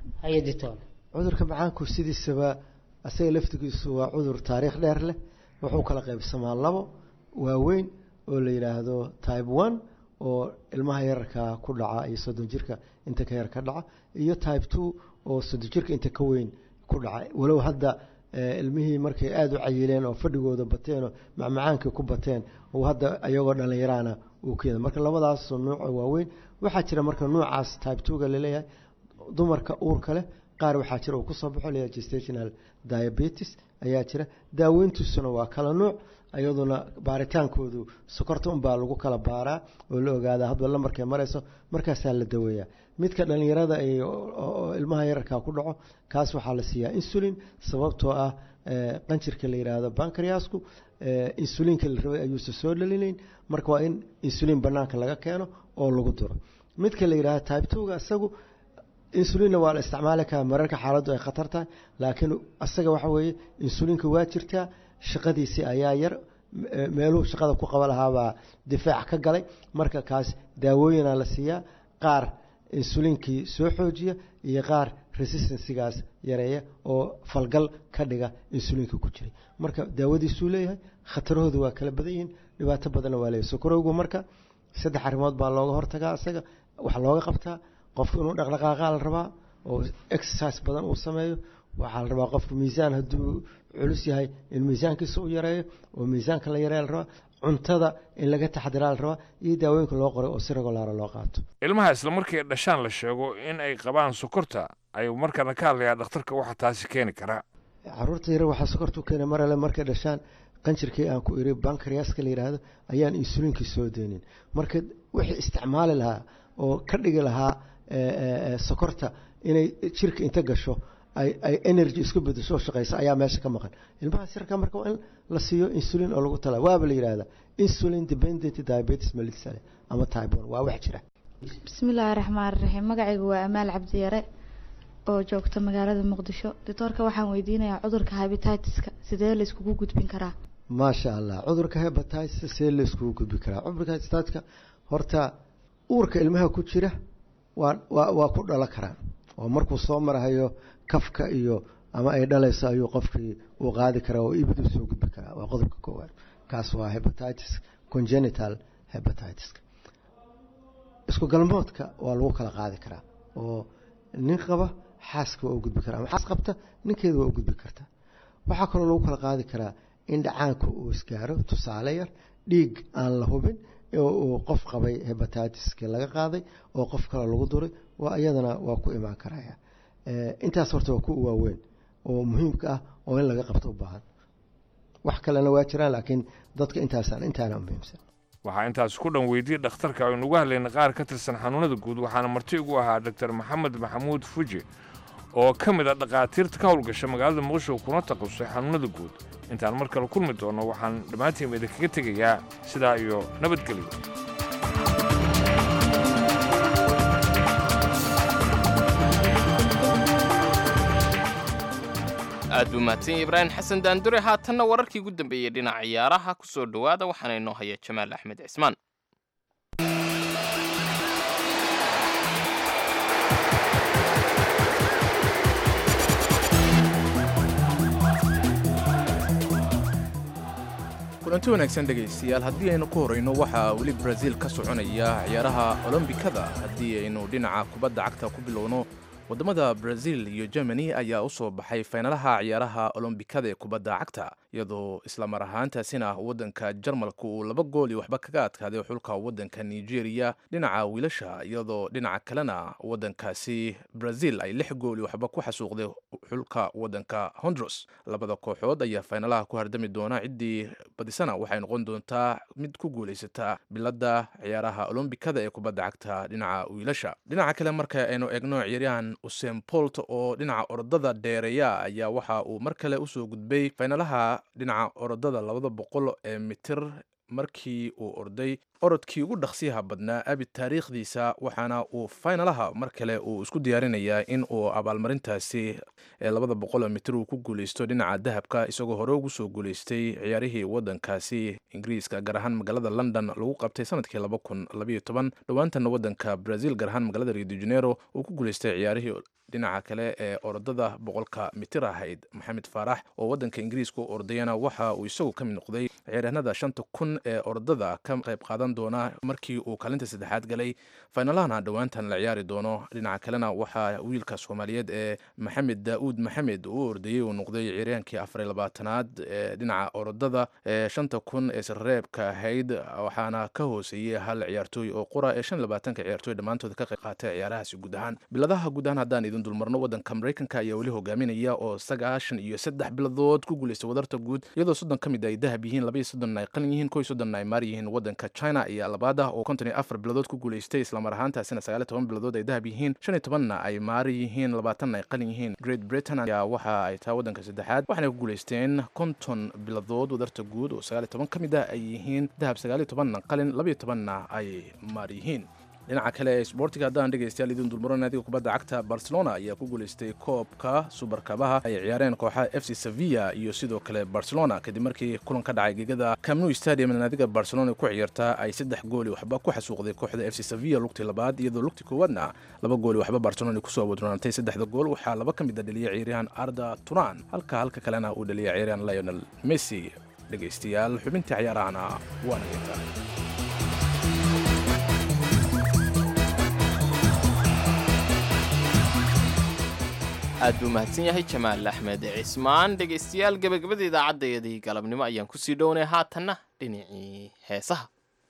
cudurka macaanku sidiisaba asaga laftigiisu waa cudur taariikh dheer leh wuxuu kala qaybsamaa labo waaweyn oo la yidhaahdo type one oo ilmaha yararka ku dhaca iyo soddon jirka inta ka yar ka dhaca iyo type two oo soddon jirka inta ka weyn ku dhaca walow hadda ilmihii markay aada u cayileen oo fadhigooda bateen oo macmacaankii ku bateen uu hadda iyagoo dhallinyaraana uu keena marka labadaas nuuc oo waaweyn waxaa jira marka nuucaas type two-ga laleeyahay dumarka uurka leh qaar waxaa jira uu kusoo baxo leeyahay gestational diabetes ayaa jira daaweyntiisuna waa kala nuuc iyaduna baaritaankoodu sokorta unbaa lagu kala baaraa oo la ogaadaa hadba lamarkay marayso markaasaa la daweeyaa midka dhallinyarada oo ilmaha yararka ku dhaco kaas waxaa la siiyaa insulin sababtoo ah qanjirka la yidhaahdo bankariasku insulinka la rabay ayuusa soo dhalinayn marka waa in insulin banaanka laga keeno oo lagu duro midka la yidhahdo type two-ga isagu insulinna waa la isticmaali karaa mararka xaaladdu ay khatar tahay laakiin asaga waxa weeye insulinka waa jirtaa shaqadiisii ayaa yar meeluhu shaqada ku qaba lahaabaa difaac ka galay marka kaas daawooyinaa la siiyaa qaar insulinkii soo xoojiya iyo qaar resistansigaas yareeya oo falgal ka dhiga insulinka ku jiray marka daawadiisuu leeyahay khatarahoodu waa kala badan yihiin dhibaato badanna waa leeyahay sokorowgu marka saddex arrimood baa looga hortagaa isaga waxaa looga qabtaa qofku inuu dhaqdhaqaaqaa la rabaa oo exercise badan uu sameeyo waxaa la rabaa qofku miisaan hadduu culus yahay in miisaankiisa u yareeyo oo miisaanka la yareeya la rabaa cuntada in laga taxdiraa la rabaa iyo daawooyinka loo qoray oo si regolaara loo qaato ilmaha isla markii dhashaan la sheego in ay qabaan sokorta ayuu markana ka hadlayaa dhakhtarka waxa taasi keeni karaa caruurta yar waxaa sokorta u keena marale markay dhashaan qanjirkii aan ku iri bankariaska la yidhaahdo ayaan insulinkii soo deynin marka wixii isticmaali lahaa oo ka dhigi lahaa sokorta inay jirka inta gasho ay energy isku bedesho oo shaqayso ayaa meesha ka maqan ilmahaas yarka marka waa in la siiyo insulin oo lagu tala waaba la yidhahdaa insulin dependent diabetes mellitus ama type one waa wax jira bismillaahi raxmaan raxiim magacaygu waa amaal cabdiyare oo joogta magaalada muqdisho doctoorka waxaan weydiinayaa cudurka habititiska sidee la iskugu gudbin karaa maasha allah cudurka hebatitis see la iskugu gudbi karaa cudurka hebatiska horta uurka ilmaha ku jira waa waa waa ku dhala karaan oo markuu soo marahayo kafka iyo ama ay dhalayso ayuu qofkii uu qaadi karaa oo ibid u soo gudbi karaa waa qodobka koowaad kaas waa hepatitis congenital hepatitiska isku galmoodka waa lagu kala qaadi karaa oo nin qaba xaaska waa u gudbi karaa ama xaas qabta ninkeeda waa u gudbi kartaa waxaa kaloo lagu kala qaadi karaa in dhacaanka uu isgaaro tusaale yar dhiig aan la hubin uu qof qabay hebatitiski laga qaaday oo qof kale lagu duray waa iyadana waa ku imaan karaya intaas horta waa ku waaweyn oo muhiimka ah oo in laga qabto u baahan wax kalena waa jiraan laakiin dadka intaasaan intaana muhiimsan waxaa intaas ku dhan weydiyey dhakhtarka aynu uga hadlayna qaar ka tirsan xanuunada guud waxaana marti ugu ahaa doctor maxamed maxamuud fuji oo ka mid a dhakhaatiirta ka howlgasha magaalada muqdisho kuna taqasusay xanuunada guud intaan mar kale kulmi doonno waxaan dhammaantiin idinkaga tegayaa sidaa iyo nabadgelyo aad buu mahadsan ibraahim xasan daandure haatanna wararkii ugu dambeeyey dhinaca ciyaaraha ku soo dhowaada waxaana inoo haya jamaal axmed cismaan kulanti wanaagsan dhegaystayaal haddii aynu ku horayno waxaa weli brazil ka soconaya ciyaaraha olombikada haddii aynu dhinaca kubadda cagta ku bilowno waddamada brazil iyo germany ayaa u soo baxay faynalaha ciyaaraha olombikada ee kubadda cagta iyadoo islamar ahaantaasina waddanka jarmalka uu laba gool iyo waxba kaga adkaaday xulka waddanka nigeria dhinaca wiilasha iyadoo dhinaca kalena waddankaasi brazil ay lix gool iyo waxba ku xasuuqday xulka waddanka hondros labada kooxood ayaa faynalaha ku hardami doona ciddii badisana waxay noqon doontaa mid ku guulaysata biladda ciyaaraha olombikada ee kubadda cagta dhinaca wiilasha dhinaca kale marka aynu eegno ciyaaryahan usen bolt oo dhinaca orodada dheereeya ayaa waxa uu mar kale usoo gudbay faynalaha dhinaca orodada labada boqol ee mitir markii uu orday orodkii ugu dhaqsiyaha badnaa abid taariikhdiisa waxaana uu faynalaha mar kale uu isku diyaarinayaa in uu abaalmarintaasi ee labada boqol mitir uu ku guuleysto dhinaca dahabka isagoo hore ugu soo guuleystay ciyaarihii wadankaasi ingiriiska gaar ahaan magaalada london lagu qabtay sanadkii laba kun labayo toban dhowaantana wadanka brazil gaar ahaan magaalada rio de janeiro uu ku guuleystay ciyaarihii dhinaca kale ee orodada boqolka mitir ahayd maxamed faarax oo wadanka ingiriiska u ordayana waxa uu isagu ka mid noqday ciyaaryahanada shanta kun ee orodada ka qayb qaadan doona markii uu kaalinta saddexaad galay faynalahana dhowaantan la ciyaari doono dhinaca kalena waxaa wiilka soomaaliyeed ee maxamed daa'uud maxamed uu ordayey uu noqday ciyaaryahankii afar labaatanaad ee dhinaca orodada ee shanta kun ee sirreebka ahayd waxaana ka hooseeyey hal ciyaartooy oo qura ee shan labaatanka ciyaartooy dhammaantood ka qayb qaatay ciyaarahaasi guud ahaan biladaha guud ahaan haddaan idin dulmarno wadanka maraykanka ayaa weli hogaaminaya oo sagaashan iyo saddex biladood ku guuleystay wadarta guud iyadoo soddon ka mid ay dahab yihiin labaiyo soddonna ay qalin yihiin kow iyo soddonna ay maar yihiin wadanka china ayaa labaad ah oo konton iyo afar biladood ku guuleystay islamar ahaantaasina sagaal iyo toban biladood ay dahab yihiin shan iyo tobanna ay maar yihiin labaatanna ay qalin yihiin great britain ayaa waxa ay tahay wadanka saddexaad waxaanay ku guuleysteen konton biladood wadarta guud oo sagaal iyo toban ka mid ah ay yihiin dahab sagaal iyo tobanna qalin labaiyo tobanna ay maar yihiin dhinaca kale ee sboortiga haddaan dhegaystayaal idin dulmaro naadiga kubadda cagta barcelona ayaa ku guuleystay koobka subarkabaha ay ciyaareen kooxaha f c sevilla iyo sidoo kale barcelona kadib markii kulan ka dhacay gegada camnu stadium naadiga barcelona ku ciyaartaa ay saddex gooli waxba ku xasuuqday kooxda f c sevilla lugtii labaad iyadoo lugtii koowaadna laba gooli waxba barcelona kusoo wadronaantay saddexda gool waxaa laba ka mid a dhaliyay ciyaaryahan arda turan halka halka kalena uu dhaliyay ciyaaryahan lionel messi dhegaystayaal xubintii ciyaarahana waana intaa aad buu mahadsan yahay jamaal axmed cismaan dhegaystayaal gebagabada idaacaddayadii galabnimo ayaan kusii dhownay haatanna dhinacii heesaha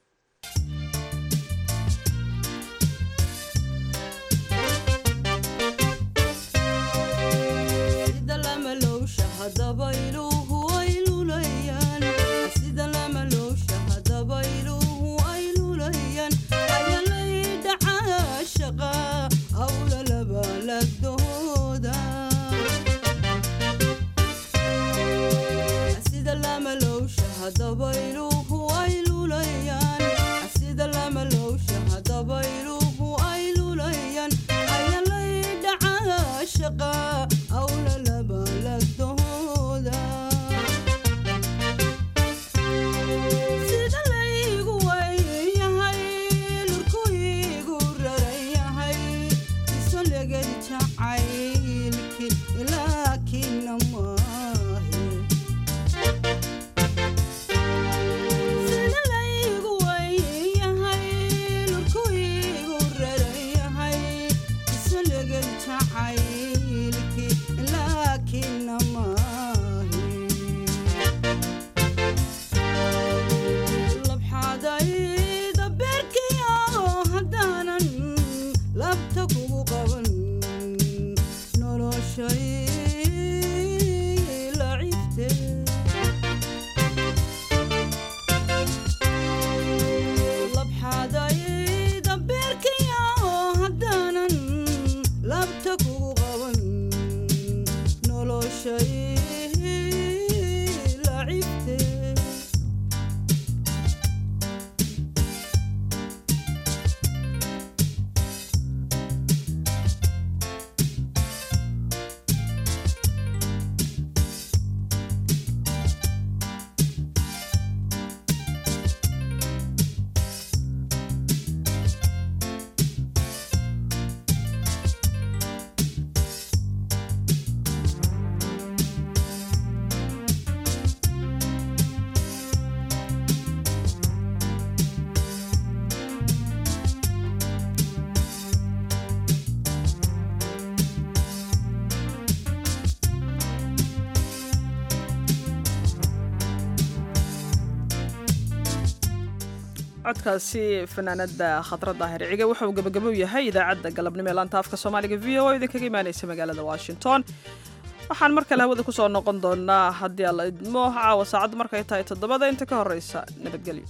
codkaasi fanaanada khadra daahir cige wuxuu gebagabo yahay idaacadda galabnimo ee laanta afka soomaaliga v o idinkaga imaaneysa magaalada washington waxaan mar kale hawada kusoo noqon doonaa haddii alla idmo caawa saacaddu markay tahay toddobada inta ka horeysa nabadgelyo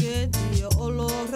geediyo olol